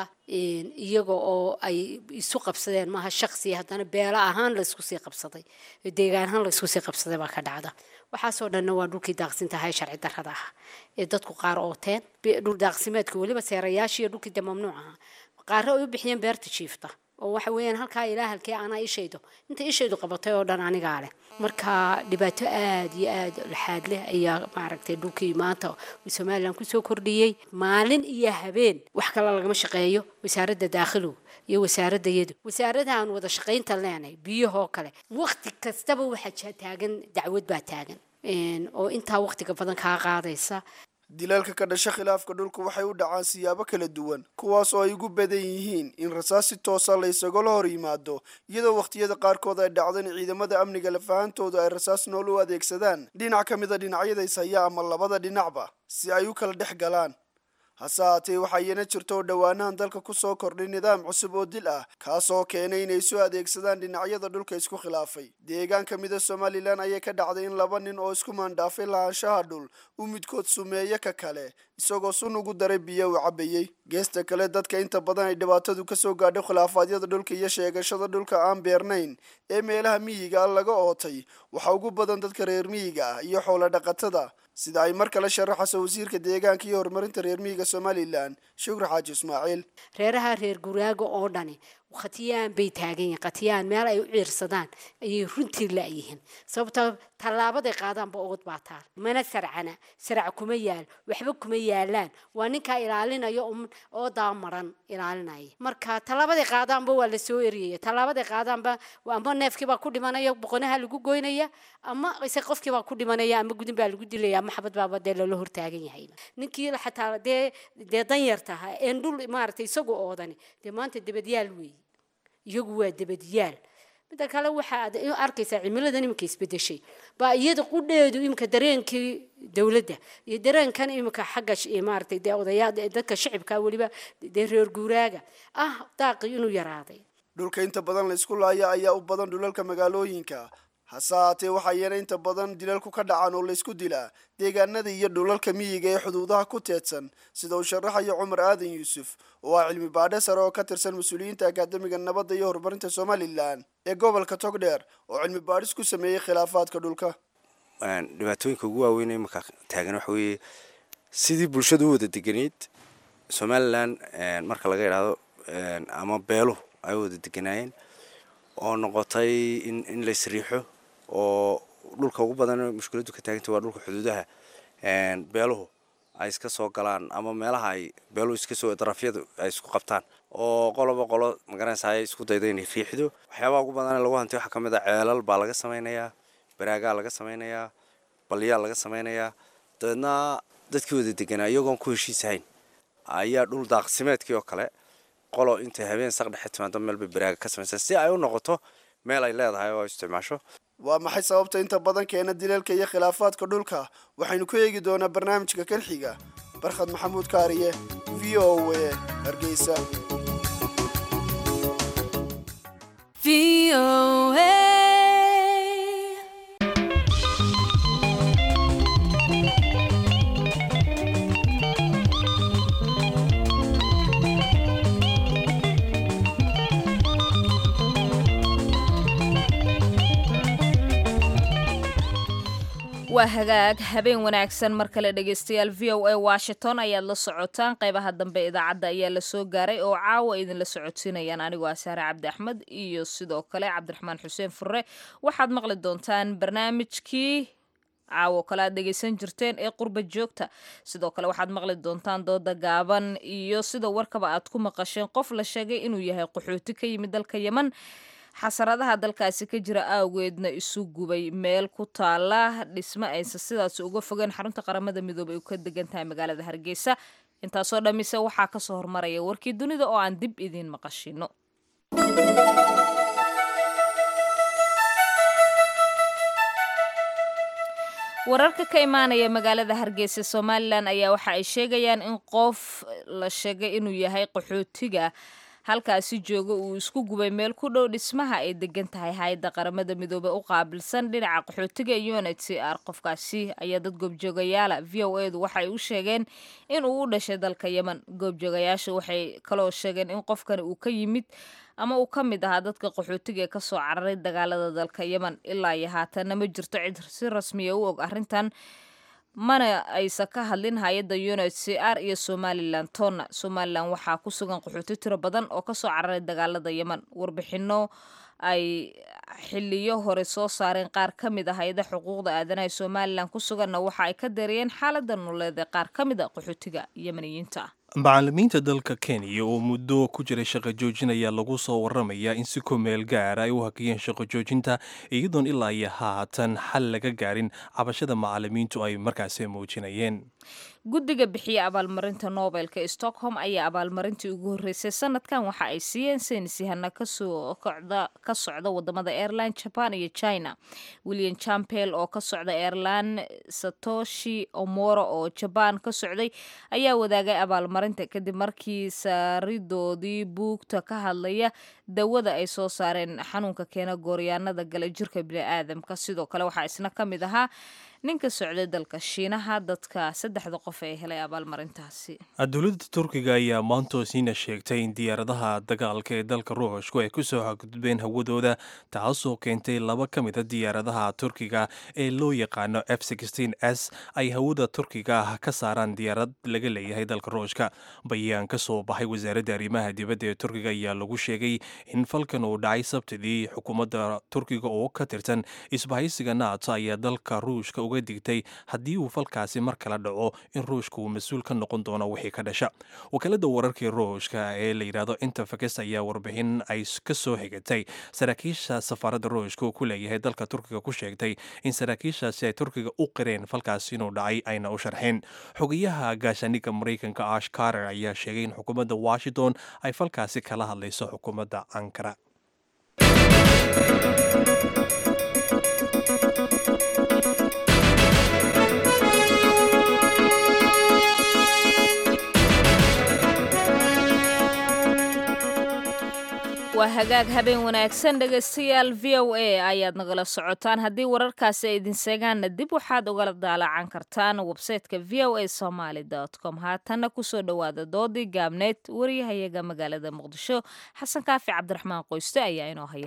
iyaga oo ay isu qabsadeen maaha shaqsi haddana beelo ahaan laysku sii qabsaday deegaan ahaan laysku sii qabsaday baa ka dhacda waxaasoo dhanna waa dhulkii daaqsinta ahaa ee sharci darrada ah ee dadku qaar ooteen dhul daaqsimeedka weliba seerayaashii iyo dhulkii dee mamnuuc ahaa qaarre ay u bixiyeen beerta jiifta oo waxa weeyaan halkaa ilaa halkee anaa ishaydo inta ishaydu qabatay oo dhan anigaa leh marka dhibaato aada iyo aada laxaad leh ayaa maaragtay dhulkii maanta somalilan kusoo kordhiyey maalin iyo habeen wax kale lagama shaqeeyo wasaaradda daakhilow iyo wasaaradda yadu wasaaradahan wada shaqaynta leenahay biyahoo kale waqti kastaba waxaa taagan dacwad baa taagan oo intaa waqtiga badan kaa qaadaysa dilalka ka dhasha khilaafka dhulka waxay u dhacaan siyaabo kala duwan kuwaas oo ay ugu badan yihiin in rasaas si toosa la isagala hor yimaado iyadoo wakhtiyada qaarkood ay dhacdo in ciidamada amniga lafahantoodu ay rasaas nool u adeegsadaan dhinac ka mida dhinacyada ishaya ama labada dhinacba si ay u kala dhex galaan hase haatee waxaa iyana jirta oo dhowaanahan dalka kusoo kordhay nidaam cusub oo dil ah kaasoo keenay inay isu adeegsadaan dhinacyada dhulka isku khilaafay deegaan ka mida somalilan ayay ka dhacday in laba nin oo isku maandhaafay lahaanshaha dhul u midkood sumeeye ka kale isagoo sun ugu daray biyo uu cabayey geesta kale dadka inta badan ay dhibaatadu kasoo gaadho khilaafaadyada dhulka iyo sheegashada dhulka aan beernayn ee meelaha miyiga ah laga ootay waxaa ugu badan dadka reer miyiga ah iyo xoolo dhaqatada sida ay mar kale sharaxayso wasiirka deegaanka iyo horumarinta reer miyiga somalilan shukri xaaji ismaaciil reeraha reer guraaga oo dhani khatiyaan bay taagan yihiin khatiyaan meel ay u ciirsadaan ayay runtii la'yihiin sababtoo tallaabaday qaadaanba ood baa taal mana sarcana sarac kuma yaal waxba kuma yaalaan waa ninkaa ilaalinaya oo daamaran ilaalinaya marka tallaabaday qaadaanba waa la soo eriyaya tallaabaday qaadaanba ama neefkiibaa ku dhimanaya boqonaha lagu goynaya ama ise qofkiibaa ku dhimanaya ama gudin baa lagu dilaya ama xabad baaba dee lala hortaagan yahay ninkii xataa dee dee danyartaha een dhul maaragtay isagu oodani dee maanta dabadyaal weeye iyagu waa dabadyaal midda kale waxaad arkaysaa cimiladan iminka isbedeshay baa iyada qudheedu iminka dareenkii dowladda iyo dareenkan iminka xagga maaragtay dee odayaa dadka shicibka weliba dee reer guuraaga ah daaqi inuu yaraaday dhulka inta badan la isku laaya ayaa u badan dhulalka magaalooyinka hase haatee waxaa iyana inta badan dilalku ka dhacaan oo laysku dilaa deegaanada iyo dhulalka miyiga ee xuduudaha ku teedsan sida uu sharaxayo cumar aadan yuusuf oo ah cilmi baadhe sare oo ka tirsan mas-uuliyiinta akaademiga nabadda iyo horumarinta somalilan ee gobolka togdheer oo cilmi baadhis ku sameeyey khilaafaadka dhulka dhibaatooyinka ugu waaweyn ee imanka taagan waxa weeye sidii bulshadu u wada deganeyd somalilan marka laga idhaahdo ama beeluhu ay u wada deganaayeen oo noqotay in in la isriixo oo dhulka ugu badan mushkiladdu ka taaganta waa dhulka xuduudaha beeluhu ay iska soo galaan ama meelaha ay beeluhu iska soo darafyadu ay isku qabtaan oo qoloba qolo magaranaysa ay isku dayda inay riixdo waxyaabaha ugu badan ee lagu hantay waxaa ka mid a ceelal baa laga samaynayaa baraagaa laga samaynayaa balyaa laga samaynayaa dabeedna dadkii wada deganaa iyagoon ku heshiisahayn ayaa dhul daaqsimeedkii oo kale qolo intay habeen saq dhexe timaado meel bay baraaga ka samaysaa si ay u noqoto meel ay leedahay oo ay isticmaasho waa maxay sababta inta badan keena dilalka iyo khilaafaadka dhulka waxaynu ku eegi doonaa barnaamijka kalxiga barkhad maxamuud kaariye v o a hargeysa waa hagaag habeen wanaagsan mar kale dhegaystayaal v o a washington ayaad la socotaan qaybaha dambe idaacadda ayaa la soo gaaray oo caawa idinla socodsiinayaan anigoo ah saare cabdi axmed iyo sidoo kale cabdiraxmaan xuseen furre waxaad maqli doontaan barnaamijkii caawo kale aad dhegaysan jirteen ee qurba joogta sidoo kale waxaad maqli doontaan dooda gaaban iyo sida warkaba aad ku maqasheen qof la sheegay inuu yahay qaxooti ka yimid dalka yeman xasaradaha dalkaasi ka jira awgeedna isu gubay meel ku taala dhismo aysan sidaas uga fogeen xarunta qaramada midoobay u ka degan tahay magaalada hargeysa intaasoo dhammise waxaa kasoo hormaraya warkii dunida oo aan dib idiin maqashino wararka ka imaanaya magaalada hargeysa somalilan ayaa waxa ay sheegayaan in qof la sheegay inuu yahay qaxootiga halkaasi jooga uu isku gubay meel ku dhow dhismaha ay degan tahay hay-adda qaramada midoobey u qaabilsan dhinaca qaxootiga unit c r qofkaasi ayaa dad goobjoogayaala v o edu waxay u sheegeen in uu u dhashay dalka yemen goobjoogayaasha waxay kaloo sheegeen in qofkani uu ka yimid ama uu ka mid ahaa dadka qaxootiga ee kasoo cararay dagaalada dalka yemen ilaa iyo haatanna ma jirto cid si rasmiya u og arrintan mana aysan ka hadlin hay-adda unit c r iyo somalilan tonna somalilan waxaa ku sugan qaxooti tiro badan oo kasoo cararay dagaalada yemen warbixino ay xiliyo hore soo saareen qaar ka mid a hay-ada xuquuqda aadanaha somalilan ku suganna waxa ay ka dareeyeen xaalada nololeed ee qaar ka mid a qaxootiga yemeniyiinta macallimiinta dalka kenya oo muddo ku jiray shaqo joojin ayaa lagu soo waramayaa in si kumeel gaara ay u hakiyeen shaqo joojinta iyadoon ilaa iyo haatan xal laga gaarin cabashada macallimiintu ay markaasi muujinayeen guddiga bixiya abaalmarinta nobelka stockholm ayaa abaalmarintii ugu horreysay sanadkan waxa ay siiyeen saynisyahana kasoo kocda ka socda wadamada airline jaban iyo china william champel oo ka socda airline satoshi omoro oo jaban ka socday ayaa wadaagay abaalmarinta kadib markii saaridoodii buugta ka hadlaya dawada ay soo saareen xanuunka keena gooryaanada gala jirka biniaadamka sidoo kale waxaa isna ka mid ahaa ninka socday dalka shiinaha dadka saddexda qof ee helay abaalmarintaasi dowladda turkiga ayaa maantoosiina sheegtay in diyaaradaha dagaalka ee dalka ruushku ay ku soo xadgudbeen hawadooda taasoo keentay laba ka mid a diyaaradaha turkiga ee loo yaqaano f s ay hawada turkiga ah ka saaraan diyaarad laga leeyahay dalka ruushka bayaan ka soo baxay wasaaradda arrimaha dibadda ee turkiga ayaa lagu sheegay in falkan uu dhacay sabtidii xukuumadda turkiga oo ka tirsan isbahaysiga nato ayaa dalka ruushka uga digtay haddii uu falkaasi mar kala dhaco in ruushka uu mas-uul ka noqon doono wixii ka dhasha wakaalada wararkii ruushka ee la yidhaahdo interfax ayaa warbixin ay ka soo xigatay saraakiisha safaaradda ruushka uu ku leeyahay dalka turkiga ku sheegtay in saraakiishaasi ay turkiga u qireen falkaasi inuu dhacay ayna u sharxeen xogayaha gaashaaniga maraykanka ash carter ayaa sheegay in xukuumadda washington ay falkaasi kala hadlayso xukuumadda ankara waa hagaag habeen wanaagsan dhegaystayaal v o a ayaad nagala socotaan haddii wararkaasi ay idin seegaanna dib waxaad ugala daalacan kartaan websayteka v o a somaly com haatanna kusoo dhowaada doodii gaabneed wariyahayaga magaalada muqdisho xasan kaafi cabdiraxmaan qoyste ayaa inoo haya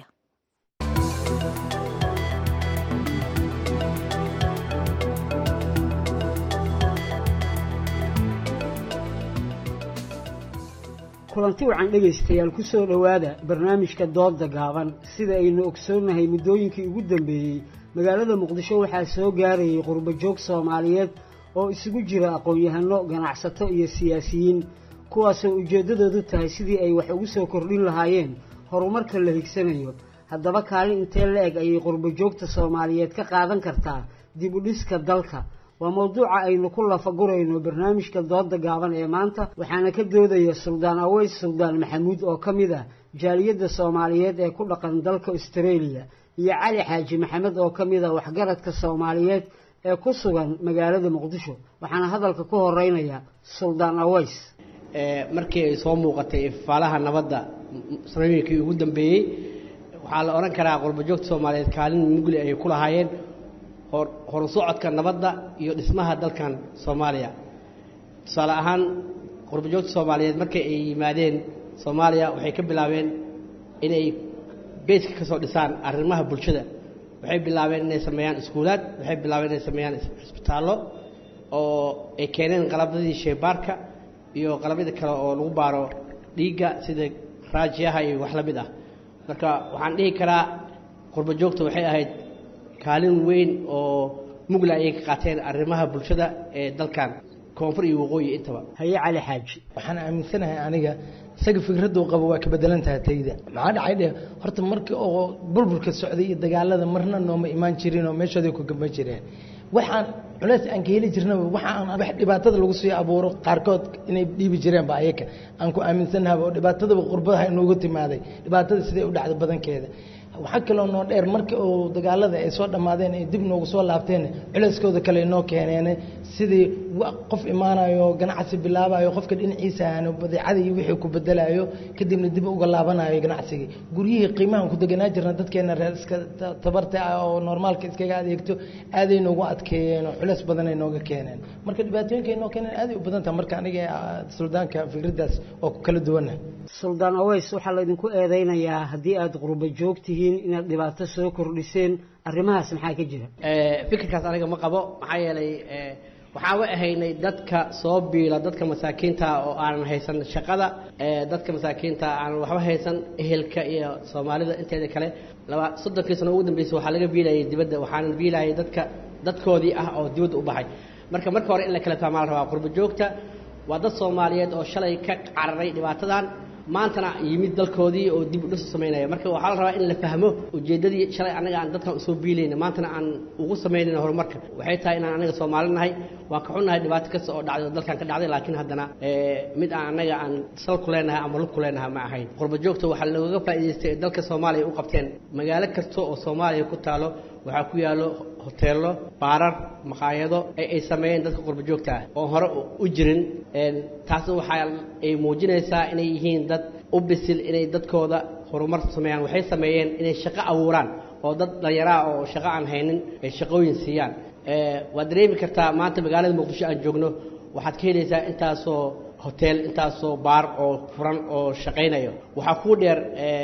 kulanti wacan dhegaystayaal ku soo dhowaada barnaamijka dooda gaaban sida aynu ogsoonnahay muddooyinkii ugu dambeeyey magaalada muqdisho waxaa soo gaarayay qurbajoog soomaaliyeed oo isugu jira aqoon-yahano ganacsato iyo siyaasiyiin kuwaasoo ujeeddadoodu tahay sidii ay wax ugu soo kordhin lahaayeen horumarka la higsanayo haddaba kaalin intee la eg ayay qurbajoogta soomaaliyeed ka qaadan kartaa dib u dhiska dalka waa mowduuca aynu ku lafagurayno barnaamijka dooda gaaban ee maanta waxaana ka doodaya suldaan aweys suldaan maxamuud oo ka mid ah jaaliyadda soomaaliyeed ee ku dhaqan dalka australia iyo cali xaaji maxamed oo ka mid ah waxgaradka soomaaliyeed ee ku sugan magaalada muqdisho waxaana hadalka ku horeynaya suldaan aweys markii ay soo muuqatay ifaalaha nabadda sanooyinkii ugu dambeeyey waxaa la odhan karaa qurbajoogta soomaaliyeed kaalin mugli ay ku lahaayeen horu socodka nabadda iyo dhismaha dalkan soomaaliya tusaale ahaan qurbajoogta soomaaliyeed markay ay yimaadeen soomaaliya waxay ka bilaabeen inay beyska ka soo dhisaan arrimaha bulshada waxay bilaabeen inay sameeyaan iskuulaad waxay bilaabeen inay sameeyaan cisbitaallo oo ay keeneen qalabadii sheebaarka iyo qalabyada kale oo lagu baaro dhiigga sida raajiyaha iyo wax la mid ah marka waxaan dhihi karaa qurbajoogta waxay ahayd kaalin weyn oo mugla ayay ka qaateen arrimaha bulshada ee dalkan koonfur iyo waqooyi intaba haye cali xaaji waxaan aaminsanahay aniga isaga fikraduu qabo waa ka bedelan tahay tayda maxaa dhacay dhe horta markii oo bulbulka socday iyo dagaalada marna nooma imaan jirin oo meeshooday ku gamba jireen waxaan culeys aan ka heli jirnaba waxaan wax dhibaatada lagu sii abuuro qaarkood inay dhiibi jireenba ayaka aan ku aaminsannahaba oo dhibaatadaba qurbadaha inoogu timaaday dhibaatada siday u dhacda badankeeda waxaa kaloo noo dheer markii uu dagaalada ay soo dhammaadeen ay dib noogu soo laabteen culeyskooda kale noo keeneen sidii qof imaanayo ganacsi bilaabayo qofka dhinaciisa aanu badeecada iyo wixii ku bedelayo kadibna dib uga laabanayo ganacsigii guryihii qiimahan ku deganaa jirna dadkeena reer iska tabarta ah oo normaalka iskaga adeegto aaday noogu adkeeyeen oo culeys badan ay nooga keeneen marka dhibaatooyinka ay noo keeneen aaday u badan tahay marka aniga suldaanka fikraddaas oo ku kala duwana suldaan aweys waxaa laydinku eedeynayaa haddii aad qurba joog tihiin inaad dhibaato soo kordhiseen arrimahaas maxaa ka jira fikirkaas aniga ma qabo maxaa yeelay waxaan wa ahaynay dadka soo biila dadka masaakiinta oo aanan haysan shaqada dadka masaakiinta aanan waxba haysan ehelka iyo soomaalida inteeda kale laba soddonkii sano ugu dambeysay waxaa laga biilayay dibadda waxaanan biilayay dadka dadkoodii ah oo dibadda u baxay marka marka hore in la kala fahmaa la rabaa qurba joogta waa dad soomaaliyeed oo shalay ka cararay dhibaatadan maantana yimid dalkoodii oo dib u dhis u samaynaya marka waxaa la rabaa in la fahmo ujeeddadii shalay annaga aan dadkan usoo biilayna maantana aan ugu samaynayna horumarka waxay tahay inaan annaga soomaali nahay waan ka xunnahay dhibaato kasta oo dhacday oo dalkan ka dhacday laakiin haddana mid aan annaga aan sal ku leenahay ama lug ku leenahay ma ahayn qurba joogta waxaa looga faa'iidaystay ee dalka soomaaliya u qabteen magaalo kasta oo soomaaliya ku taalo waxaa ku yaallo hoteello baarar maqaayado ay ay sameeyeen dadka qurba joogta ah oo hore u jirin taasna waxaa ay muujinaysaa inay yihiin dad u bisil inay dadkooda horumar sameeyaan waxay sameeyeen inay shaqo abuuraan oo dad dhallinyaraa oo shaqo aan haynin ay shaqooyin siiyaan waad dareemi kartaa maanta magaalada muqdisho aan joogno waxaad ka helaysaa intaasoo hotel intaasoo baar oo furan oo shaqaynayo waxaa kuu dheer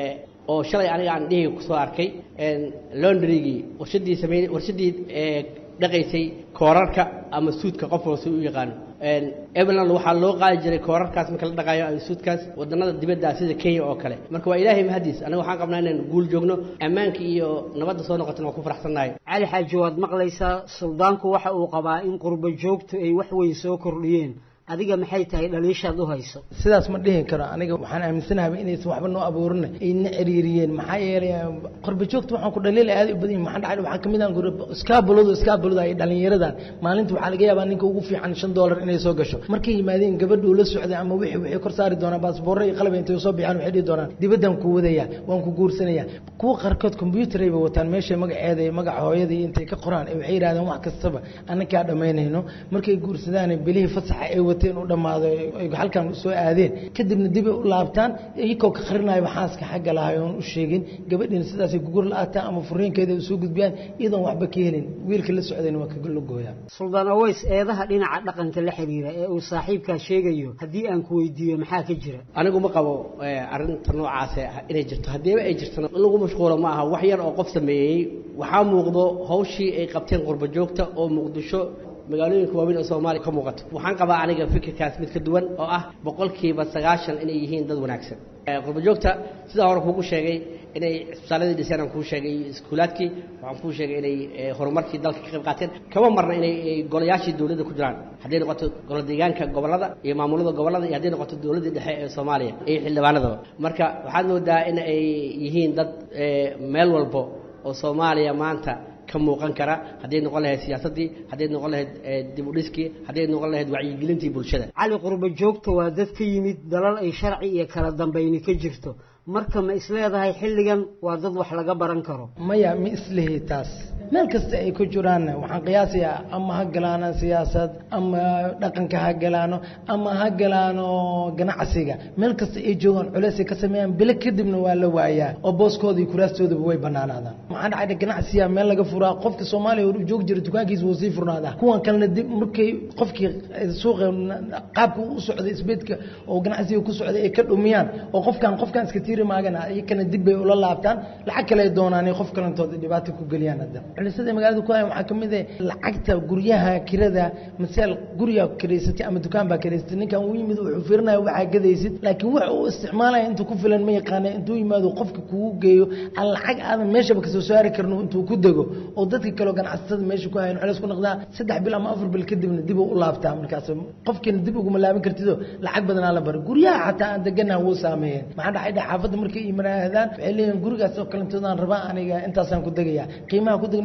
oo shalay aniga aan dhihi kusoo arkay laundrygii warshadii sameyn warshadii dhaqaysay koorarka ama suudka qof walba si u yaqaano eveland waxaa loo qaadi jiray koorarkaas marka la dhaqaayo ama suudkaas wadannada dibadda sida kenya oo kale marka waa ilaahay mahadiis aniga waxaan qabnaa inaan guul joogno ammaanka iyo nabadda soo noqotana waan ku faraxsannahay cali xaaji waad maqlaysaa suldaanku waxa uu qabaa in qurba joogtu ay wax weyn soo kordhiyeen adiga maxay tahay dhaliishaad u hayso sidaas ma dhihin karo aniga waxaan aaminsanahay inaysan waxba noo abuurin ayna ciriiriyeen maxaa yeelay qorba joogta waxaan ku dhaliilay aad u badan yihin maxaa dhacay waxaa kamid ah iskaabuladu iskaabulada ay dhalinyaradan maalinta waxaa laga yaabaa ninka ugu fiican shan doolar inay soo gasho markay yimaadeen gabadhuu la socday ama wixii waxay kor saari doonaan baasboorro iyo qalab intay soo bixaan waxay dhihi doonaan dibaddan ku wadaya waan ku guursanaya kuwa qaarkood combyuutar ayba wataan meesha magaceeda iyo magaca hooyada iyo intay ka qoraan ee waxay yidhahdeen wax kastaba annakaa dhammaynayno markay guursadaan bilihii fasaxa ay wateen u dhammaado ay halkan soo aadeen kadibna dib ay u laabtaan iyagoo ka qarinayo xaaska xagga lahay oon u sheegin gabadhiina sidaasay gugur la-aataan ama furiinkeeda u soo gudbiyaan iyadoon waxba ka helin wiilka la socdayna waa kaga logooyaa suldaan aweys eedaha dhinaca dhaqanka la xiriira ee uu saaxiibkaa sheegayo haddii aan ku weydiiyo maxaa ka jira anigu ma qabo arrinta noocaas inay jirto haddiiba ay jirtana in lagu mashquulo ma aha wax yar oo qof sameeyey waxaa muuqdo hawshii ay qabteen qurba joogta oo muqdisho magaalooyinka waaweyn oo soomaaliya ka muuqato waxaan qabaa aniga fikirkaas mid ka duwan oo ah boqolkiiba sagaashan inay yihiin dad wanaagsan qurba joogta sidaa hore kuugu sheegay inay isbitaaladii dhiseen aan kuu sheegay iskuulaadkii waxaan kuu sheegay inay horumarkii dalka ka qayb qaateen kama marna inay golayaashii dowladda ku jiraan hadday noqoto golo deegaanka gobollada iyo maamulada gobollada iyo hadday noqoto dowladdii dhexe ee soomaaliya iyo xildhibaanadaba marka waxaad moodaa in ay yihiin dad meel walbo oo soomaaliya maanta ka muuqan kara hadday noqon lahayd siyaasaddii hadday noqon lahayd dib u dhiskii hadday noqon lahayd wacyigelintii bulshada cali qurba joogta waa dad ka yimid dalal ay sharci iyo kala dambayni ka jirto marka ma isleedahay xilligan waa dad wax laga baran karo maya ma islihi taas meel kasta ay ku jiraan waxaan qiyaasayaa ama ha galaano siyaasad ama dhaqanka ha galaano ama ha galaano ganacsiga meel kasta ay joogaan culeysay ka sameeyaan bilo kadibna waa la waayaa oo booskooda iyo kuraastoodaba way banaanaadaan maxaa dhacay ganacsiga meel laga furaa qofka soomaaliya hor joogi jira dukaankiisa wuu sii furnaadaa kuwan kalena dib markay qofkii suuqa qaabka u socday isbeedka oo ganacsiga ku socday ay ka dhumiyaan oo qofkan qofkan iska tiiri maagana iyakana dib bay ula laabtaan lacag kale ay doonaan qof kalentooda dhibaato ku geliyaan hadda culisada magaalada ku hayan waxaa ka mid ah lacagta guryaha kirada masal guriga kiraysatay ama dukaan baa kiraysatay ninkan uu yimid wuxuu fiirinaya waxaa gadaysid laakiin wax uu isticmaalaya intuu ku filan ma yaqaana intuu yimaado qofka kugu geeyo aan lacag aadan meeshaba kasoo saari karno intuu ku dego oo dadka kaleo ganacsatada meesha ku hayan culeys ku noqdaa saddex bil ama afar bil kadibna dib u laabtaa markaas qofkiina dib uguma laaban kartido lacag badanaa la bari guryaha xataa aan deganaha wuu saameeyeen maxaa dhacay xaafadda markay imanaahdaan waxay leeyihin gurigaas oo kalentoodaan rabaa aniga intaasaan ku degayaa qiimaha ku degna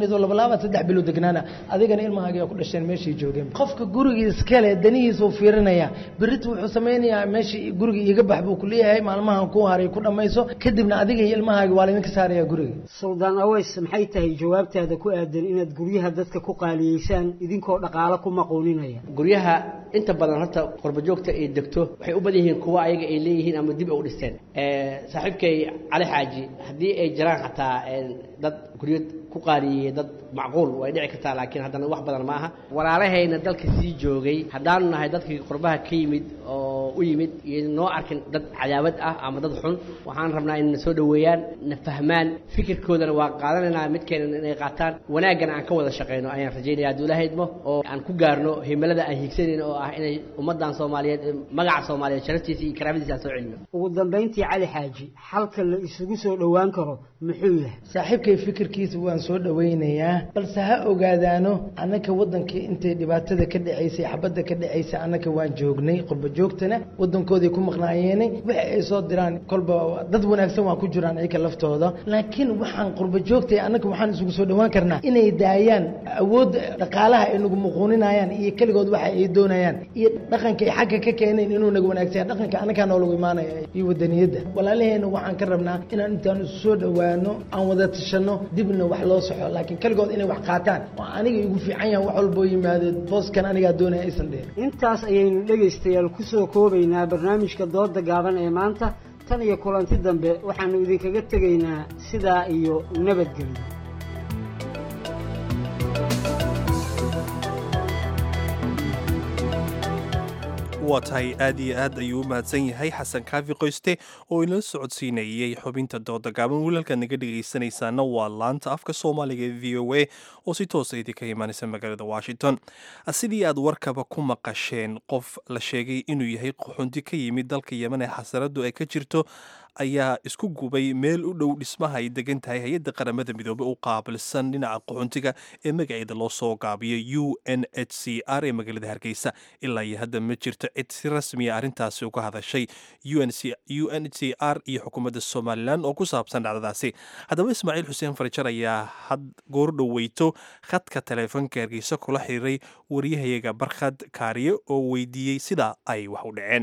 mayso labalaaba saddex bilood degnaana adigana ilmahaaga ku dhasheen meeshii joogeen qofka guriga iskale danihiisuu fiirinaya berita wuxuu sameynayaa meeshii guriga iiga bax buu ku leeyahay maalmahan ku haray ku dhammayso kadibna adiga iyo ilmahaaga waa laydinka saaraya guriga suldaan aweys maxay tahay jawaabtaada ku aadan inaad guryaha dadka ku qaaliyeysaan idinkoo dhaqaalo ku maquuninaya guryaha inta badan horta qurbajoogta ay degto waxay u badan yihiin kuwa ayaga ay leeyihiin ama dib ay u dhisteen saaxiibkay cali xaaji haddii ay jiraan xataa dad guryo ku qaaliyeeyey dad macquul way dhici kartaa laakiin haddana wax badan ma aha walaalahayna dalka sii joogay haddaanu nahay dadkii qurbaha ka yimid oo u yimid iyo noo arkin dad cadaawad ah ama dad xun waxaan rabnaa in na soo dhoweeyaan na fahmaan fikirkoodana waa qaadanaynaa midkeena inay qaataan wanaaggana aan ka wada shaqayno ayaan rajaynaya hadduu ilaahay idmo oo aan ku gaarno himilada aan hiigsanayno oo ah inay ummaddan soomaaliyeed magaca soomaaliyeed sharaftiisa iyo karaamadiisa aan soo celino ugu dambayntii cali xaaji xalka la isugu soo dhowaan karo muxuu yahay saaxiibkay fikirkiisa waan soo dhowaynayaa balse ha ogaadaano annaka waddankii intay dhibaatada ka dhacaysay xabadda ka dhacaysay annaka waan joognay qurba joogtana waddankooday ku maqnaayeenay wixi ay soo diraan kolba dad wanaagsan waa ku jiraan iyaka laftooda laakiin waxaan qurba joogtay annaka waxaan isugu soo dhowaan karnaa inay daayaan awoodda dhaqaalaha ay nagu muquuninayaan iyo keligood waxa ay doonayaan iyo dhaqanka ay xagga ka keeneen inuu naga wanaagsan dhaqanka annagaa noolagu imaanaya iyo wadaniyadda walaalaheena waxaan ka rabnaa inaan intaan isu soo dhowaano aan wada tashanno dibna wax loo soxo laakiin keligood inay wax qaataan oo aniga igu fiican yahan wax walboo yimaado booskan anigaa doonaya aysan dheer intaas ayaynu dhegaystayaal ku soo koobaynaa barnaamijka dooda gaaban ee maanta tan iyo kulanti dambe waxaannu idinkaga tegaynaa sidaa iyo nabadgelyo waa tahay aad iyo aad ayuu u mahadsan yahay xasan kaafi qoyste oo inala socodsiinayey xubinta dooda gaaban wiilalkaad naga dhegaysanaysaana waa laanta afka soomaaliga ee v o a oo si toosa idinka imaanaysa magaalada washington sidii aad warkaba ku maqasheen qof la sheegay inuu yahay qaxundi ka yimid dalka yemen ee xasaradu ay ka jirto ayaa isku gubay meel u dhow dhismaha ay degan tahay hay-adda qaramada midoobey u qaabilsan dhinaca qaxuntiga ee magaceeda loo soo gaabiyo u n h c r ee magaalada hargeysa ilaa iyo hadda ma jirto cid si rasmiya arrintaasi uga hadashay u n h c r iyo xukuumadda somalilan oo ku saabsan dhacdadaasi haddaba ismaaciil xuseen farjar ayaa had goor dhoweyto khadka taleefanka hargeysa kula xiriiray waryahayaga barkhad kaariye oo weydiiyey sida ay wax u dhaceen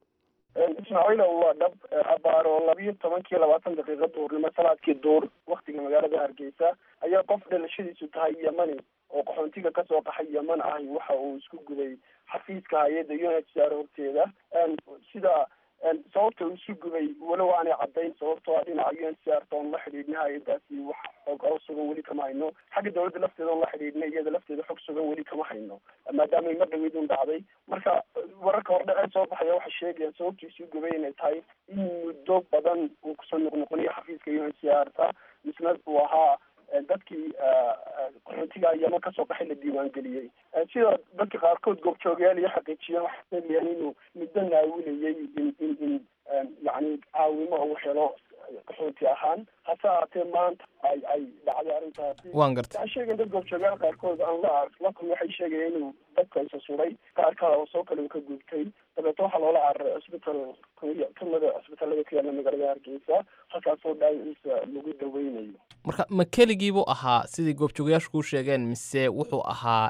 ismaaciilow waa dhab abaaro labiyo tobankii labaatan daqiiqa duurnimo salaadkii duur waktiga magaalada hargeysa ayaa qof dhalashadiisu tahay yemani oo qaxoontiga kasoo qaxay yeman ahi waxa uu isku guday xafiiska hay-adda u n h c r horteeda sida sababta uu isu gubay walow aanay caddayn sababtoo a dhinaca u n c r toon la xidhiidhna hay-adaasi wax xog oo sugan weli kama hayno xagga dawladda lafteeda on la xidhiidhna iyada lafteeda xog sugan weli kama hayno maadaama ay mar dhaweyd un dhacday marka wararka hordhace soo baxaya waxay sheegayaan sababta isu gubay inay tahay in muddo badan uu kusoo noqnoqoniyo xafiiska u n c r ta misna uu ahaa dadkii qaxootiga yeman kasoo qaxay la diiwaangeliyey sida dadka qaarkood goobjoogayaal iyo xaqiijiyeen waxay sheegayaan inuu muddo naawilayay in in in yani caawimo uu helo qaxooti ahaan hase ahaatee maanta ay ay dhacday arrintaasi waan gartay waxay sheegeen dad goobjoogayaal qaarkood aan la la kulmi waxay sheegayeen inuu dadka isa suray qaar kale oo soo kale uu ka gubtay dabeeto waxaa loola cararay cisbital kamida cisbitaalada ku yaala magaalada hargeysa halkaasoo dhaawaciisa lagu daweynayo marka ma keligii buu ahaa sidai goobjoogayaashu kuu sheegeen mise wuxuu ahaa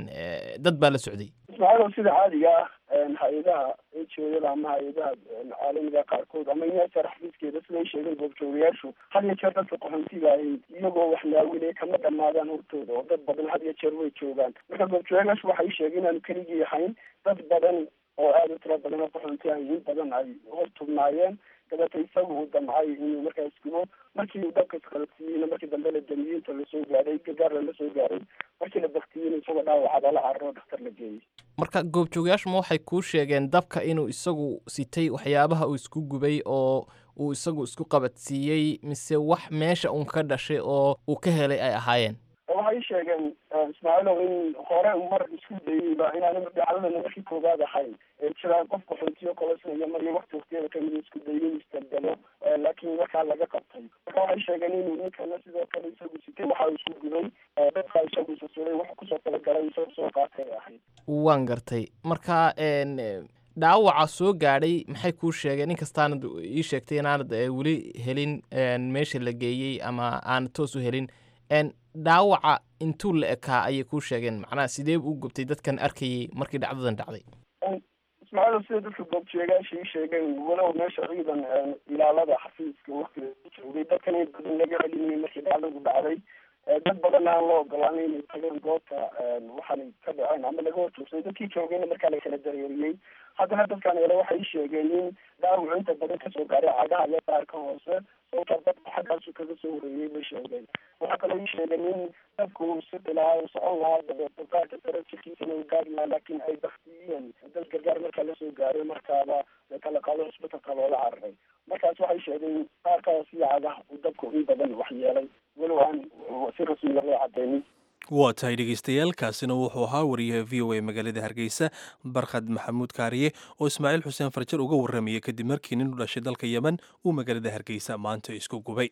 dad baa la socday ismaaciil sida caadiga ah hay-adaha ejoyada ama hay-adaha caalamiga qaarkood ama inyasar xafiiskeeda siday sheegeen goobjoogayaashu had iyo jeer dadka qaxoontiga ahi iyagoo wax naawinaya kama dhamaadaan hortooda oo dad badan had iyo jeer way joogaan marka goobjoogayaashu waxay sheegeen inaanu keligii ahayn dad badan oo aada u tiro badan oo qaxoonti ahi in badan ay hor tubnaayeen dabeeta isagu uu damcay inuu markaa isgubo markii uu dabka isqalabsiiyeyna markii dambe la damiyey inta lasoo gaadhay gagaar la soo gaaray markii la baktiyeyna isagoo dhaawacada la cararo dhakhtar la geeyey marka goobjoogayaashu ma waxay kuu sheegeen dabka inuu isagu sitay waxyaabaha uu isku gubay oo uu isagu isku qabadsiiyey mise wax meesha uun ka dhashay oo uu ka helay ay ahaayeen waxay sheegeen ismaaciilow in hore mar isku dayeyba inaana dhacdadana markii koowaad ahayn jiraan qof qaxootiyo kolosnaya mariyo wakti waktiyada kamid isku dayin istabdelo laakiin markaa laga qabtay marka waxay sheegeen inuu ninkana sidoo kale isagu sitay waxa uu isku gubay dadka isagu isasuray wax kusoo talagalay isagu soo qaatay ahayd waan gartay marka dhaawaca soo gaadhay maxay kuu sheegeen inkastaanad ii sheegtay inaanad weli helin meesha la geeyey ama aanad toos u helin dhaawaca intuu la ekaa ayay kuu sheegeen macnaha sidee u gubtay dadkan arkayay markii dhacdadan dhacday ismaaciil sida dadka goobjeegaasha ii sheegeen walow meesha ciidan ilaalada xafiiska waktiga joogay dadkan in badan laga celinayay markii dhacdadu dhacday dad badan aan loo ogolaanay inay tageen goobta waxaanay ka dhaceen ama laga horjoogsaday dadkii joogayna markaa la kala dareeriyey haddana dadkan ele waxay ii sheegeen in dhaawacu inta badan kasoo gaaray cagaha iyo qaarka hoose sababtaa dadka xaggaasu kaga soo horeeyey bay sheegeen waxaa kaloo ii sheegeen in dadku uu sidi lahaa uu socon lahaa dabeeto qaarka sare jirkiisana uu gaari lahaa laakiin ay baktiyeen dad gargaar markaa lasoo gaaray markaaba kala qaado cusbitalka loola cararay markaas waxay sheegeen qaarka hoose iyo cagaha uu dabku in badan waxyeelay walow aan si rasmiya loo cadeynin waa tahay dhegeystayaal kaasina wuxuu ahaa wariyaha v o a magaalada hargeysa barkhad maxamuud kaariye oo ismaaciil xuseen farjar uga warramayay kadib markii nin u dhashay dalka yemen uu magaalada hargeysa maanta isku gubay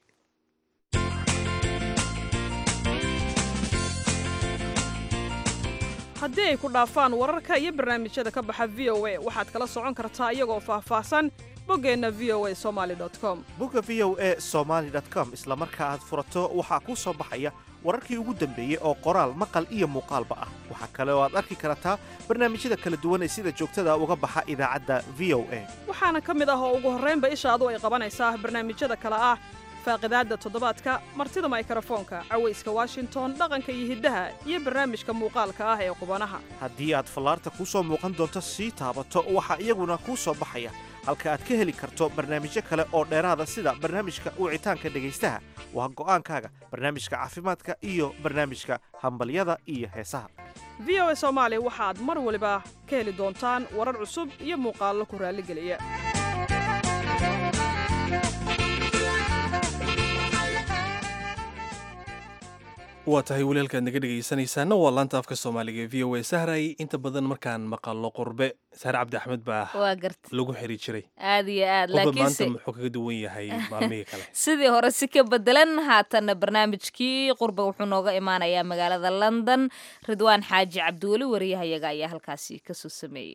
haddii ay ku dhaafaan wararka iyo barnaamijyada ka baxa v o a waxaad kala socon kartaa iyagoo faahfaahsan boggeenna v o a somaali com bogga v o a somaali com isla marka aad furato waxaa kuu soo baxaya wararkii ugu dambeeyey oo qoraal maqal iyo muuqaalba ah waxaa kale oo aad arki kartaa barnaamijyada kala duwan ee sida joogtada uga baxa idaacadda v o a waxaana ka mid ah oo ugu horraynba ishaadu ay qabanaysaa barnaamijyada kale ah faaqidaadda toddobaadka martida maykrofoonka cawayska washington dhaqanka iyo hiddaha iyo barnaamijka muuqaalka ah ee qubanaha haddii aad fallaarta kuu soo muuqan doonto sii taabato waxaa iyaguna kuu soo baxaya halka aad ka heli karto barnaamijyo kale oo dheeraada sida barnaamijka wicitaanka dhegaystaha waa go'aankaaga barnaamijka caafimaadka iyo barnaamijka hambalyada iyo heesaha v o a soomaali waxaad mar waliba ka heli doontaan warar cusub iyo muuqaallo ku raalligeliya waa tahay walaalkaad naga dhegaysanaysaana waa laanta afka soomaaliga v o a sahray inta badan markaan maqallo qurbe sahre cabdi axmed baa waa garta lagu xiri jiray aad iyo aad qurbe maanta laakiinse muxuu kaga duwan yahay maalmihii kale sidii hore si ka bedelan haatanna barnaamijkii qurba wuxuu nooga imaanayaa magaalada london ridwaan xaaji cabdiweli wariyahayaga ayaa halkaasi kasoo sameeyey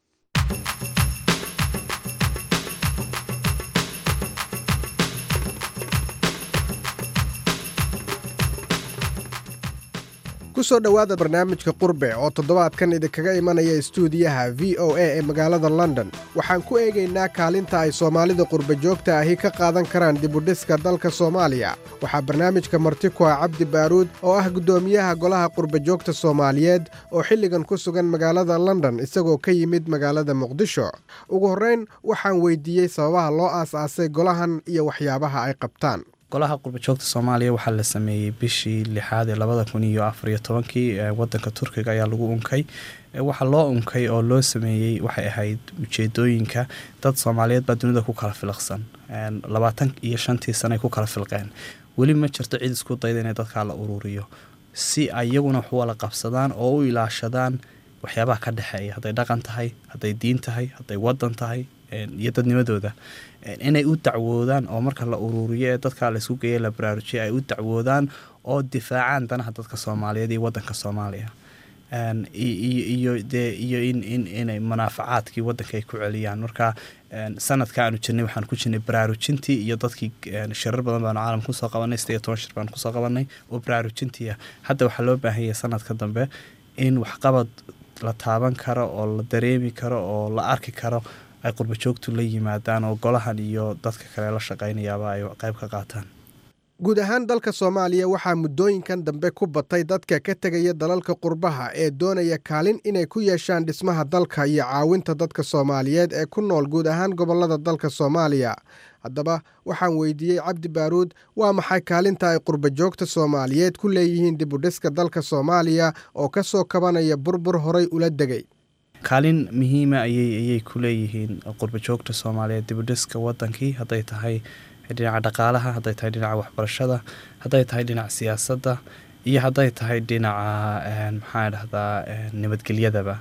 ku soo dhowaada barnaamijka qurbe oo toddobaadkan idinkaga imanaya istuudiyaha v o a ee magaalada london waxaan ku eegaynaa kaalinta ay soomaalida qurbe joogta ahi ka qaadan karaan dibudhiska dalka soomaaliya waxaa barnaamijka marti ku ah cabdi baaruud oo ah guddoomiyaha golaha qurbe joogta soomaaliyeed oo xilligan ku sugan magaalada london isagoo ka yimid magaalada muqdisho ugu horrayn waxaan weydiiyey sababaha loo aas-aasay golahan iyo waxyaabaha ay qabtaan golaha qurbajoogta soomaaliya waxaa la sameeyey bishii lixaad ee labada kun iyo afariyo tobankii wadanka turkiga ayaa lagu unkay waxaa loo unkay oo loo sameeyey waxay ahayd ujeedooyinka dad soomaaliyeed baa dunida ku kala filaqsan labaatan iyo shantii sane ay ku kala filqeen weli ma jirto cid isku dayda inay dadkaa la ururiyo si ayaguna wax wala qabsadaan oo u ilaashadaan waxyaabaha ka dhexeeya hadday dhaqan tahay hadday diin tahay hadday wadan tahay iyo dadnimadooda inay u dacwoodaan oo marka la uruuriyo ee dadka laysku geeya la baraarujiya ay u dacwoodaan oo difaacaan danaha dadka soomaaliyeed iyo wadanka soomaaliya iyo dee iyo in in inay munaafacaadkii wadanka ay ku celiyaan marka sanadka aanu jirnay waxaan ku jirnay baraarujintii iyo dadkii shirar badan baanu caalamka kusoo qabanay sideed iyo toban shir baanu kusoo qabanay oo baraarujintii ah hadda waxaa loo baahan yahay sanadka dambe in waxqabad la taaban karo oo la dareemi karo oo la arki karo ay qurbajoogtu la yimaadaan oo golahan iyo dadka kale la shaqaynayaaba ay qayb ka qaataan guud ahaan dalka soomaaliya waxaa muddooyinkan dambe ku batay dadka ka tegaya dalalka qurbaha ee doonaya kaalin inay ku yeeshaan dhismaha dalka iyo caawinta dadka soomaaliyeed ee ku nool guud ahaan gobollada dalka soomaaliya haddaba waxaan weydiiyey cabdi baaruud waa maxay kaalinta ay qurbajoogta soomaaliyeed ku leeyihiin dibudhiska dalka soomaaliya oo ka soo kabanaya burbur horay ula degay kaalin muhiima ayay ayay ku leeyihiin qurbajoogta soomaaliyeed dibudhiska wadankii hadday tahay dhinaca dhaqaalaha hadday tahay dhinaca waxbarashada hadday tahay dhinaca siyaasadda iyo hadday tahay dhinaca maxaa dhahdaa nabadgelyadaba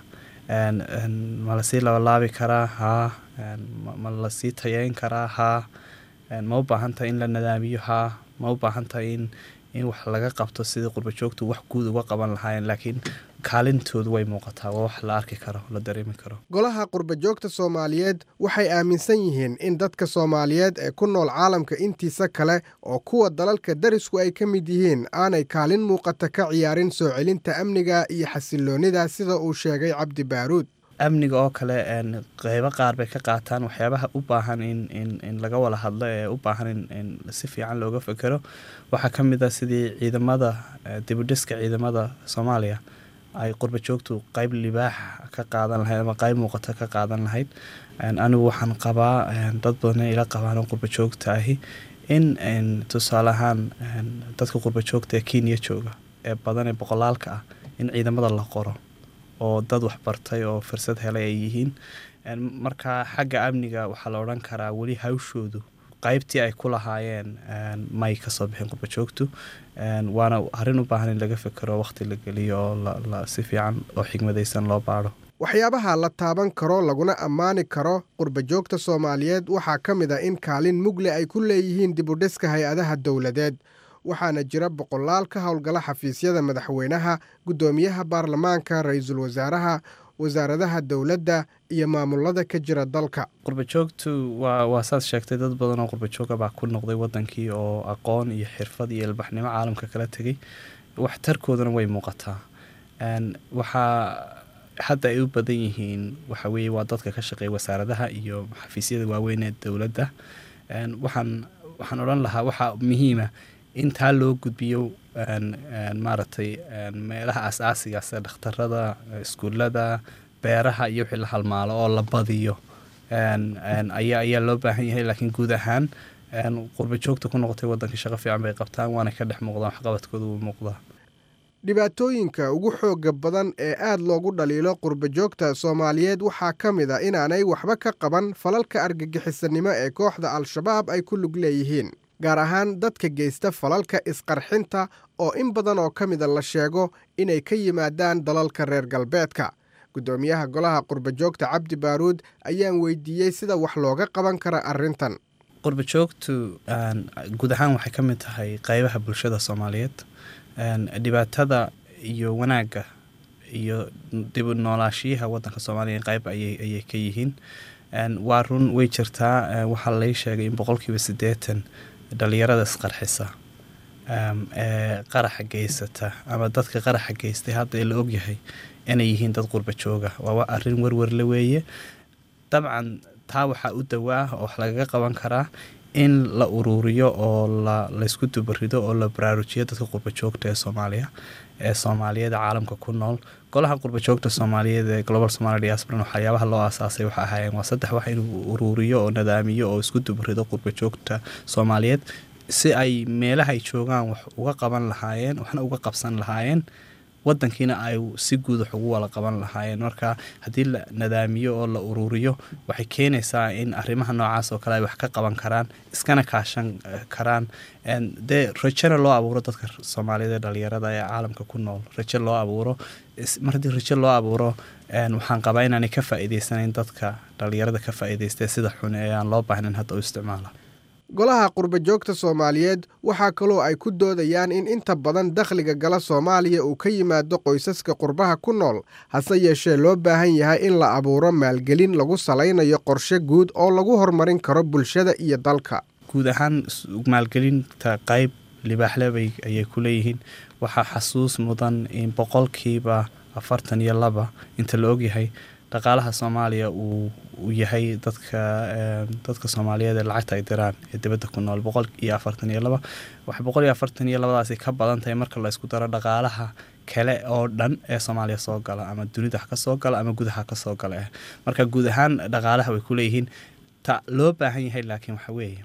ma lasii labalaabi karaa haa ma lasii tayeyn karaa haa ma u baahan tahay in la nadaamiyo haa ma u baahan tahay in in wax laga qabto sidii qurbajoogtu wax guud uga qaban lahaayeen laakiin kaalintoodu way muuqataa waa wax la arki karo la dareemi karo golaha qurbajoogta soomaaliyeed waxay aaminsan yihiin in dadka soomaaliyeed ee ku nool caalamka intiisa kale oo kuwa dalalka darisku ay ka mid yihiin aanay kaalin muuqata ka ciyaarin soo celinta amniga iyo xasiloonnida sida uu sheegay cabdi baaruud amniga oo kale qeybo qaar bay ka qaataan waxyaabaha u baahan in laga wada hadlo ee u baahan in si fiican looga fekero waxaa ka mid a sidii ciidamada dibudhiska ciidamada soomaaliya ay qurba joogtu qeyb libaax ka qaadan lahayd ama qeyb muuqato ka qaadan lahayd anigu waxaan qabaa dad badan ila qabaan oo qurba joogta ahi in tusaale ahaan dadka qurba joogta ee kenya jooga ee badan ee boqolaalka ah in ciidamada la qoro oo dad waxbartay oo fursad helay ay yihiin marka xagga amniga waxaa la odhan karaa weli hawshoodu qaybtii ay ku lahaayeen may kasoo bixin qurba joogtu waana arrin u baahan in laga fekero waqti la geliyo oo si fiican oo xigmadaysan loo baadho waxyaabaha la taaban karo laguna ammaani karo qurbajoogta soomaaliyeed waxaa ka mid a in kaalin mugle ay ku leeyihiin dibudhiska hay-adaha dowladeed waxaana jira boqolaal ka howlgala xafiisyada madaxweynaha guddoomiyaha baarlamaanka ra-iisul wasaaraha wasaaradaha dowladda iyo maamulada ka jira dalka qurbajoogtu waa waa saad sheegtay dad badan oo qurbajooga baa ku noqday wadankii oo aqoon iyo xirfad iyo ilbaxnimo caalamka kala tegay waxtarkoodana way muuqataa waxaa hadda ay u badan yihiin waxa weeye waa dadka ka shaqeeya wasaaradaha iyo xafiisyada waaweyn ee dowladda waxaan waxaan odhan lahaa waxaa muhiima in taa loo gudbiyo maaragtay meelaha aas-aasiga sida dhakhtarada iskuullada beeraha iyo wixii la halmaalo oo la badiyo ayaa ayaa loo baahan yahay laakiin guud ahaan qurba joogta ku noqotay waddanka shaqo fiican bay qabtaan waana ka dhex muuqdaan waxqabadkooda wuu muuqdaa dhibaatooyinka ugu xooga badan ee aad loogu dhaliilo qurbajoogta soomaaliyeed waxaa ka mid a inaanay waxba ka qaban falalka argagixisanimo ee kooxda al-shabaab ay ku lug leeyihiin gaar ahaan dadka geysta falalka isqarxinta oo in badan oo ka mida la sheego inay ka yimaadaan dalalka reer galbeedka guddoomiyaha golaha qurbajoogta cabdi baaruud ayaan weydiiyey sida wax looga qaban kara arrintan qurbajoogtu guud ahaan waxay ka mid tahay qeybaha bulshada soomaaliyeed dhibaatada iyo wanaagga iyo dib noolaashiyaha wadanka soomaaliya qeyb ayay ka yihiin waa run way jirtaa waxaa lay sheegay in boqolkiiba siddeetan dhalinyarada isqarxisa ee qaraxa geysata ama dadka qaraxa geystay hadda ee la ogyahay inay yihiin dad qurba jooga waa arrin werwerle weeye dabcan taa waxaa u dawaa oo wax lagaga qaban karaa in la uruuriyo oo laysku dubarido oo la baraarujiyo dadka qurbajoogta ee soomaaliya ee soomaaliyeed caalamka ku nool golaha qurbajoogta soomaaliyeed ee global somalia diasporan waxyaabaha loo aasaasay waxa ahaayeen waa saddex wax inuu uruuriyo oo nadaamiyo oo isku dubarido qurbajoogta soomaaliyeed si ay meelaha ay joogaan wax uga qaban lahaayeen waxna uga qabsan lahaayeen wadankiina ay si guud wax ugu wala qaban lahaayeen marka haddii la nadaamiyo oo la uruuriyo waxay keenaysaa in arrimaha noocaas oo kale ay wax ka qaban karaan iskana kaashan karaan dee rajona loo abuuro dadka soomaaliyeed ee dhalinyarada ee caalamka ku nool rajo loo abuuro mar haddii rajo loo abuuro waxaan qabaa inaanay ka faa'iideysanayn dadka dhalinyarada ka faa'iideystee sida xun ee aan loo baahnayn hadda u isticmaala golaha qurbajoogta soomaaliyeed waxaa kaloo ay ku doodayaan in inta badan dakhliga gala soomaaliya uu ka yimaado qoysaska qurbaha ku nool hase yeeshee loo baahan yahay in la abuuro maalgelin lagu salaynayo qorshe guud oo lagu horumarin karo bulshada iyo dalka guud ahaan maalgelinta qayb libaaxlebay ayay ku leeyihiin waxaa xasuus mudan in boqolkiiba afartan iyo laba inta la ogyahay dhaqaalaha soomaaliya uu yahay dadka dadka soomaaliyeed ee lacagta ay diraan ee dibadda ku nool boqol iyo afartan iyo laba waxay boqol iyo afartan iyo labadaasi ka badan tahay marka la isku daro dhaqaalaha kale oo dhan ee soomaaliya soo gala ama dunida ha ka soo gala ama gudaha ka soo gala marka guud ahaan dhaqaalaha way ku leeyihiin ta loo baahan yahay laakiin waxa weeye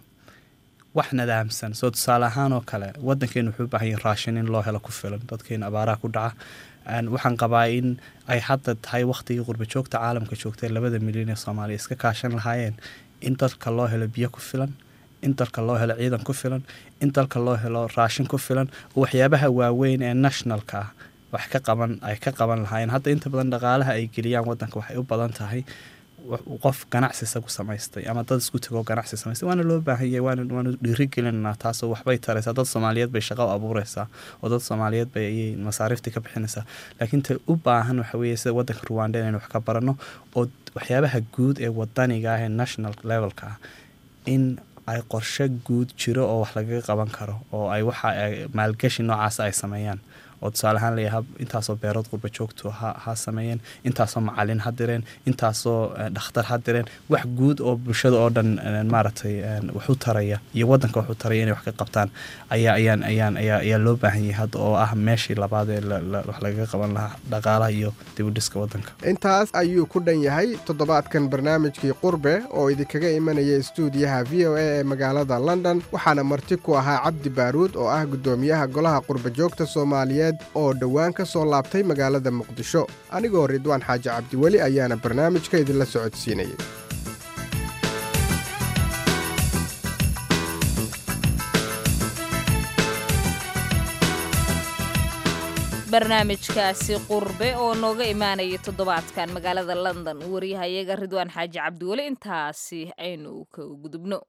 wax nadaamsan soo tusaale ahaan oo kale wadankeenu wuxuu u baahan yahay raashin in loo helo ku filan dadkeena abaaraha ku dhaca waxaan qabaa in ay hadda tahay wakhtigii qurbajoogta caalamka joogtay labada milyan ee soomaaliya iska kaashan lahaayeen in dalka loo helo biyo ku filan in dalka loo helo ciidan ku filan in dalka loo helo raashin ku filan oo waxyaabaha waaweyn ee nationalka ah wax ka qaban ay ka qaban lahaayeen hadda inta badan dhaqaalaha ay geliyaan wadanka waxay u badan tahay qof ganacsi isagu samaystay ama dad isku tegoo ganacsi samaystay waana loo baahan yahay waana waanu dhiirigelinanaa taasoo waxbay taraysaa dad soomaaliyeed bay shaqo abuureysaa oo dad soomaaliyeed bay ayay masaariiftii ka bixinaysaa laakiin ta u baahan waxa weeye sida waddanka ruwanda inaynu wax ka barano oo waxyaabaha guud ee wadaniga ah ee national levelka ah in ay qorshe guud jiro oo wax lagaga qaban karo oo ay waxa maalgashi noocaas ay sameeyaan oo tusaale ahaan leeyahay intaasoo beerood qurba joogto ha ha sameeyeen intaasoo macalin ha direen intaasoo dhakhtar ha direen wax guud oo bulshada oo dhan maaragtay wax u taraya iyo waddanka wax u taraya inay wax ka qabtaan ayaa ayaan ayaan ayaa ayaa loo baahan yahay hadda oo ah meeshii labaad ee wax lagaga qaban lahaa dhaqaalaha iyo dibudhiska waddanka intaas ayuu ku dhan yahay toddobaadkan barnaamijkii qurbe oo idinkaga imanaya stuudiyaha v o a ee magaalada london waxaana marti ku ahaa cabdi baaruud oo ah guddoomiyaha golaha qurba joogta soomaaliyeed oo dhowaan ka soo laabtay magaalada muqdisho anigoo ridwaan xaaji cabdiweli ayaana barnaamijka idinla socodsiinayay barnaamijkaasi qurbe oo nooga imaanaya toddobaadkan magaalada london wariyahayaga ridwaan xaaji cabdiweli intaasi aynu ka gudubno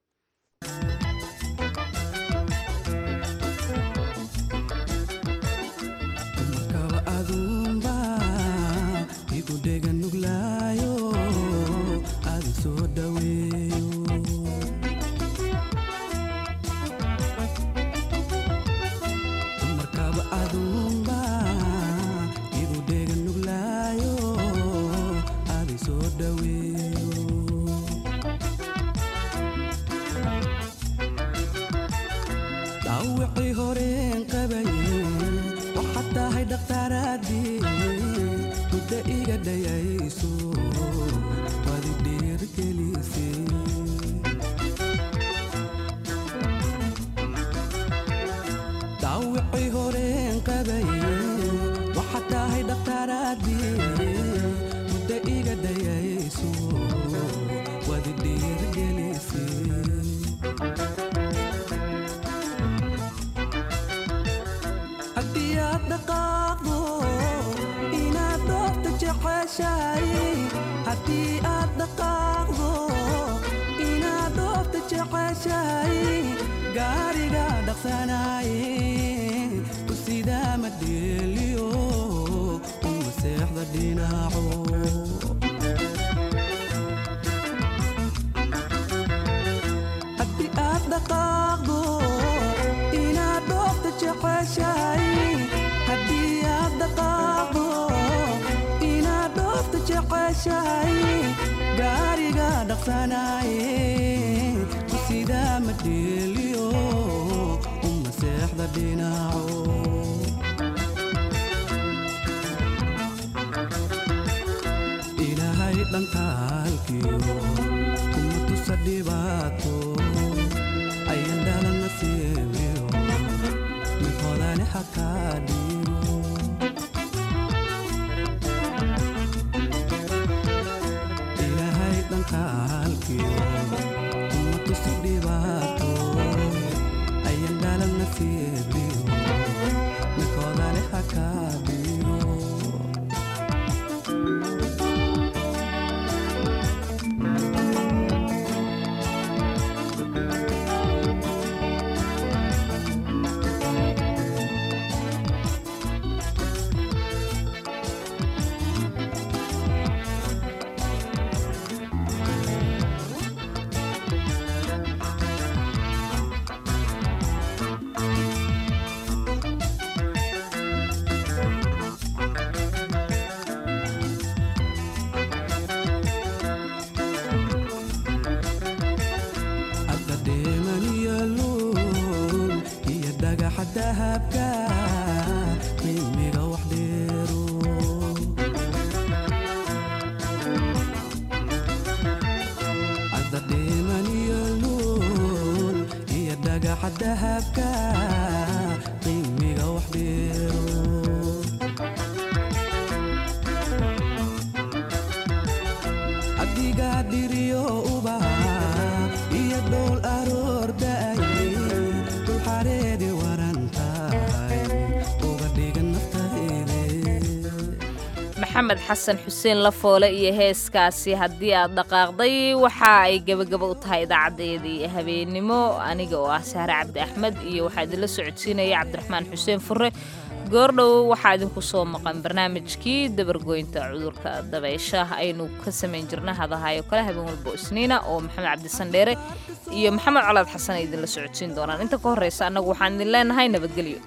maxamed xasan xuseen lafoole iyo heeskaasi haddii aad dhaqaaqday waxa ay gebagaba u tahay idaacadeedii habeenimo aniga oo ah sahre cabdi axmed iyo waxaa idinla socodsiinaya cabdiraxmaan xuseen fure goordhow waxaa idinku soo maqan barnaamijkii dabargoynta cudurka dabeysha aynu ka samayn jirna hadahayo kale habeen walbo isniina oo maxamed cabdisandheere iyo maxamed colaad xasan ay idinla socodsiin doonaan inta ka horreysa annagu waxaan idin leenahay nabadgelyo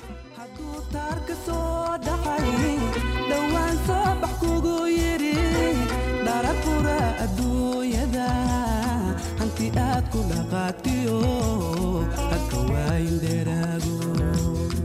dhowaan soo bax kugu yidhi dharafura adduunyada hanti aad ku dhaqaatiyo hadka waayin dheeraago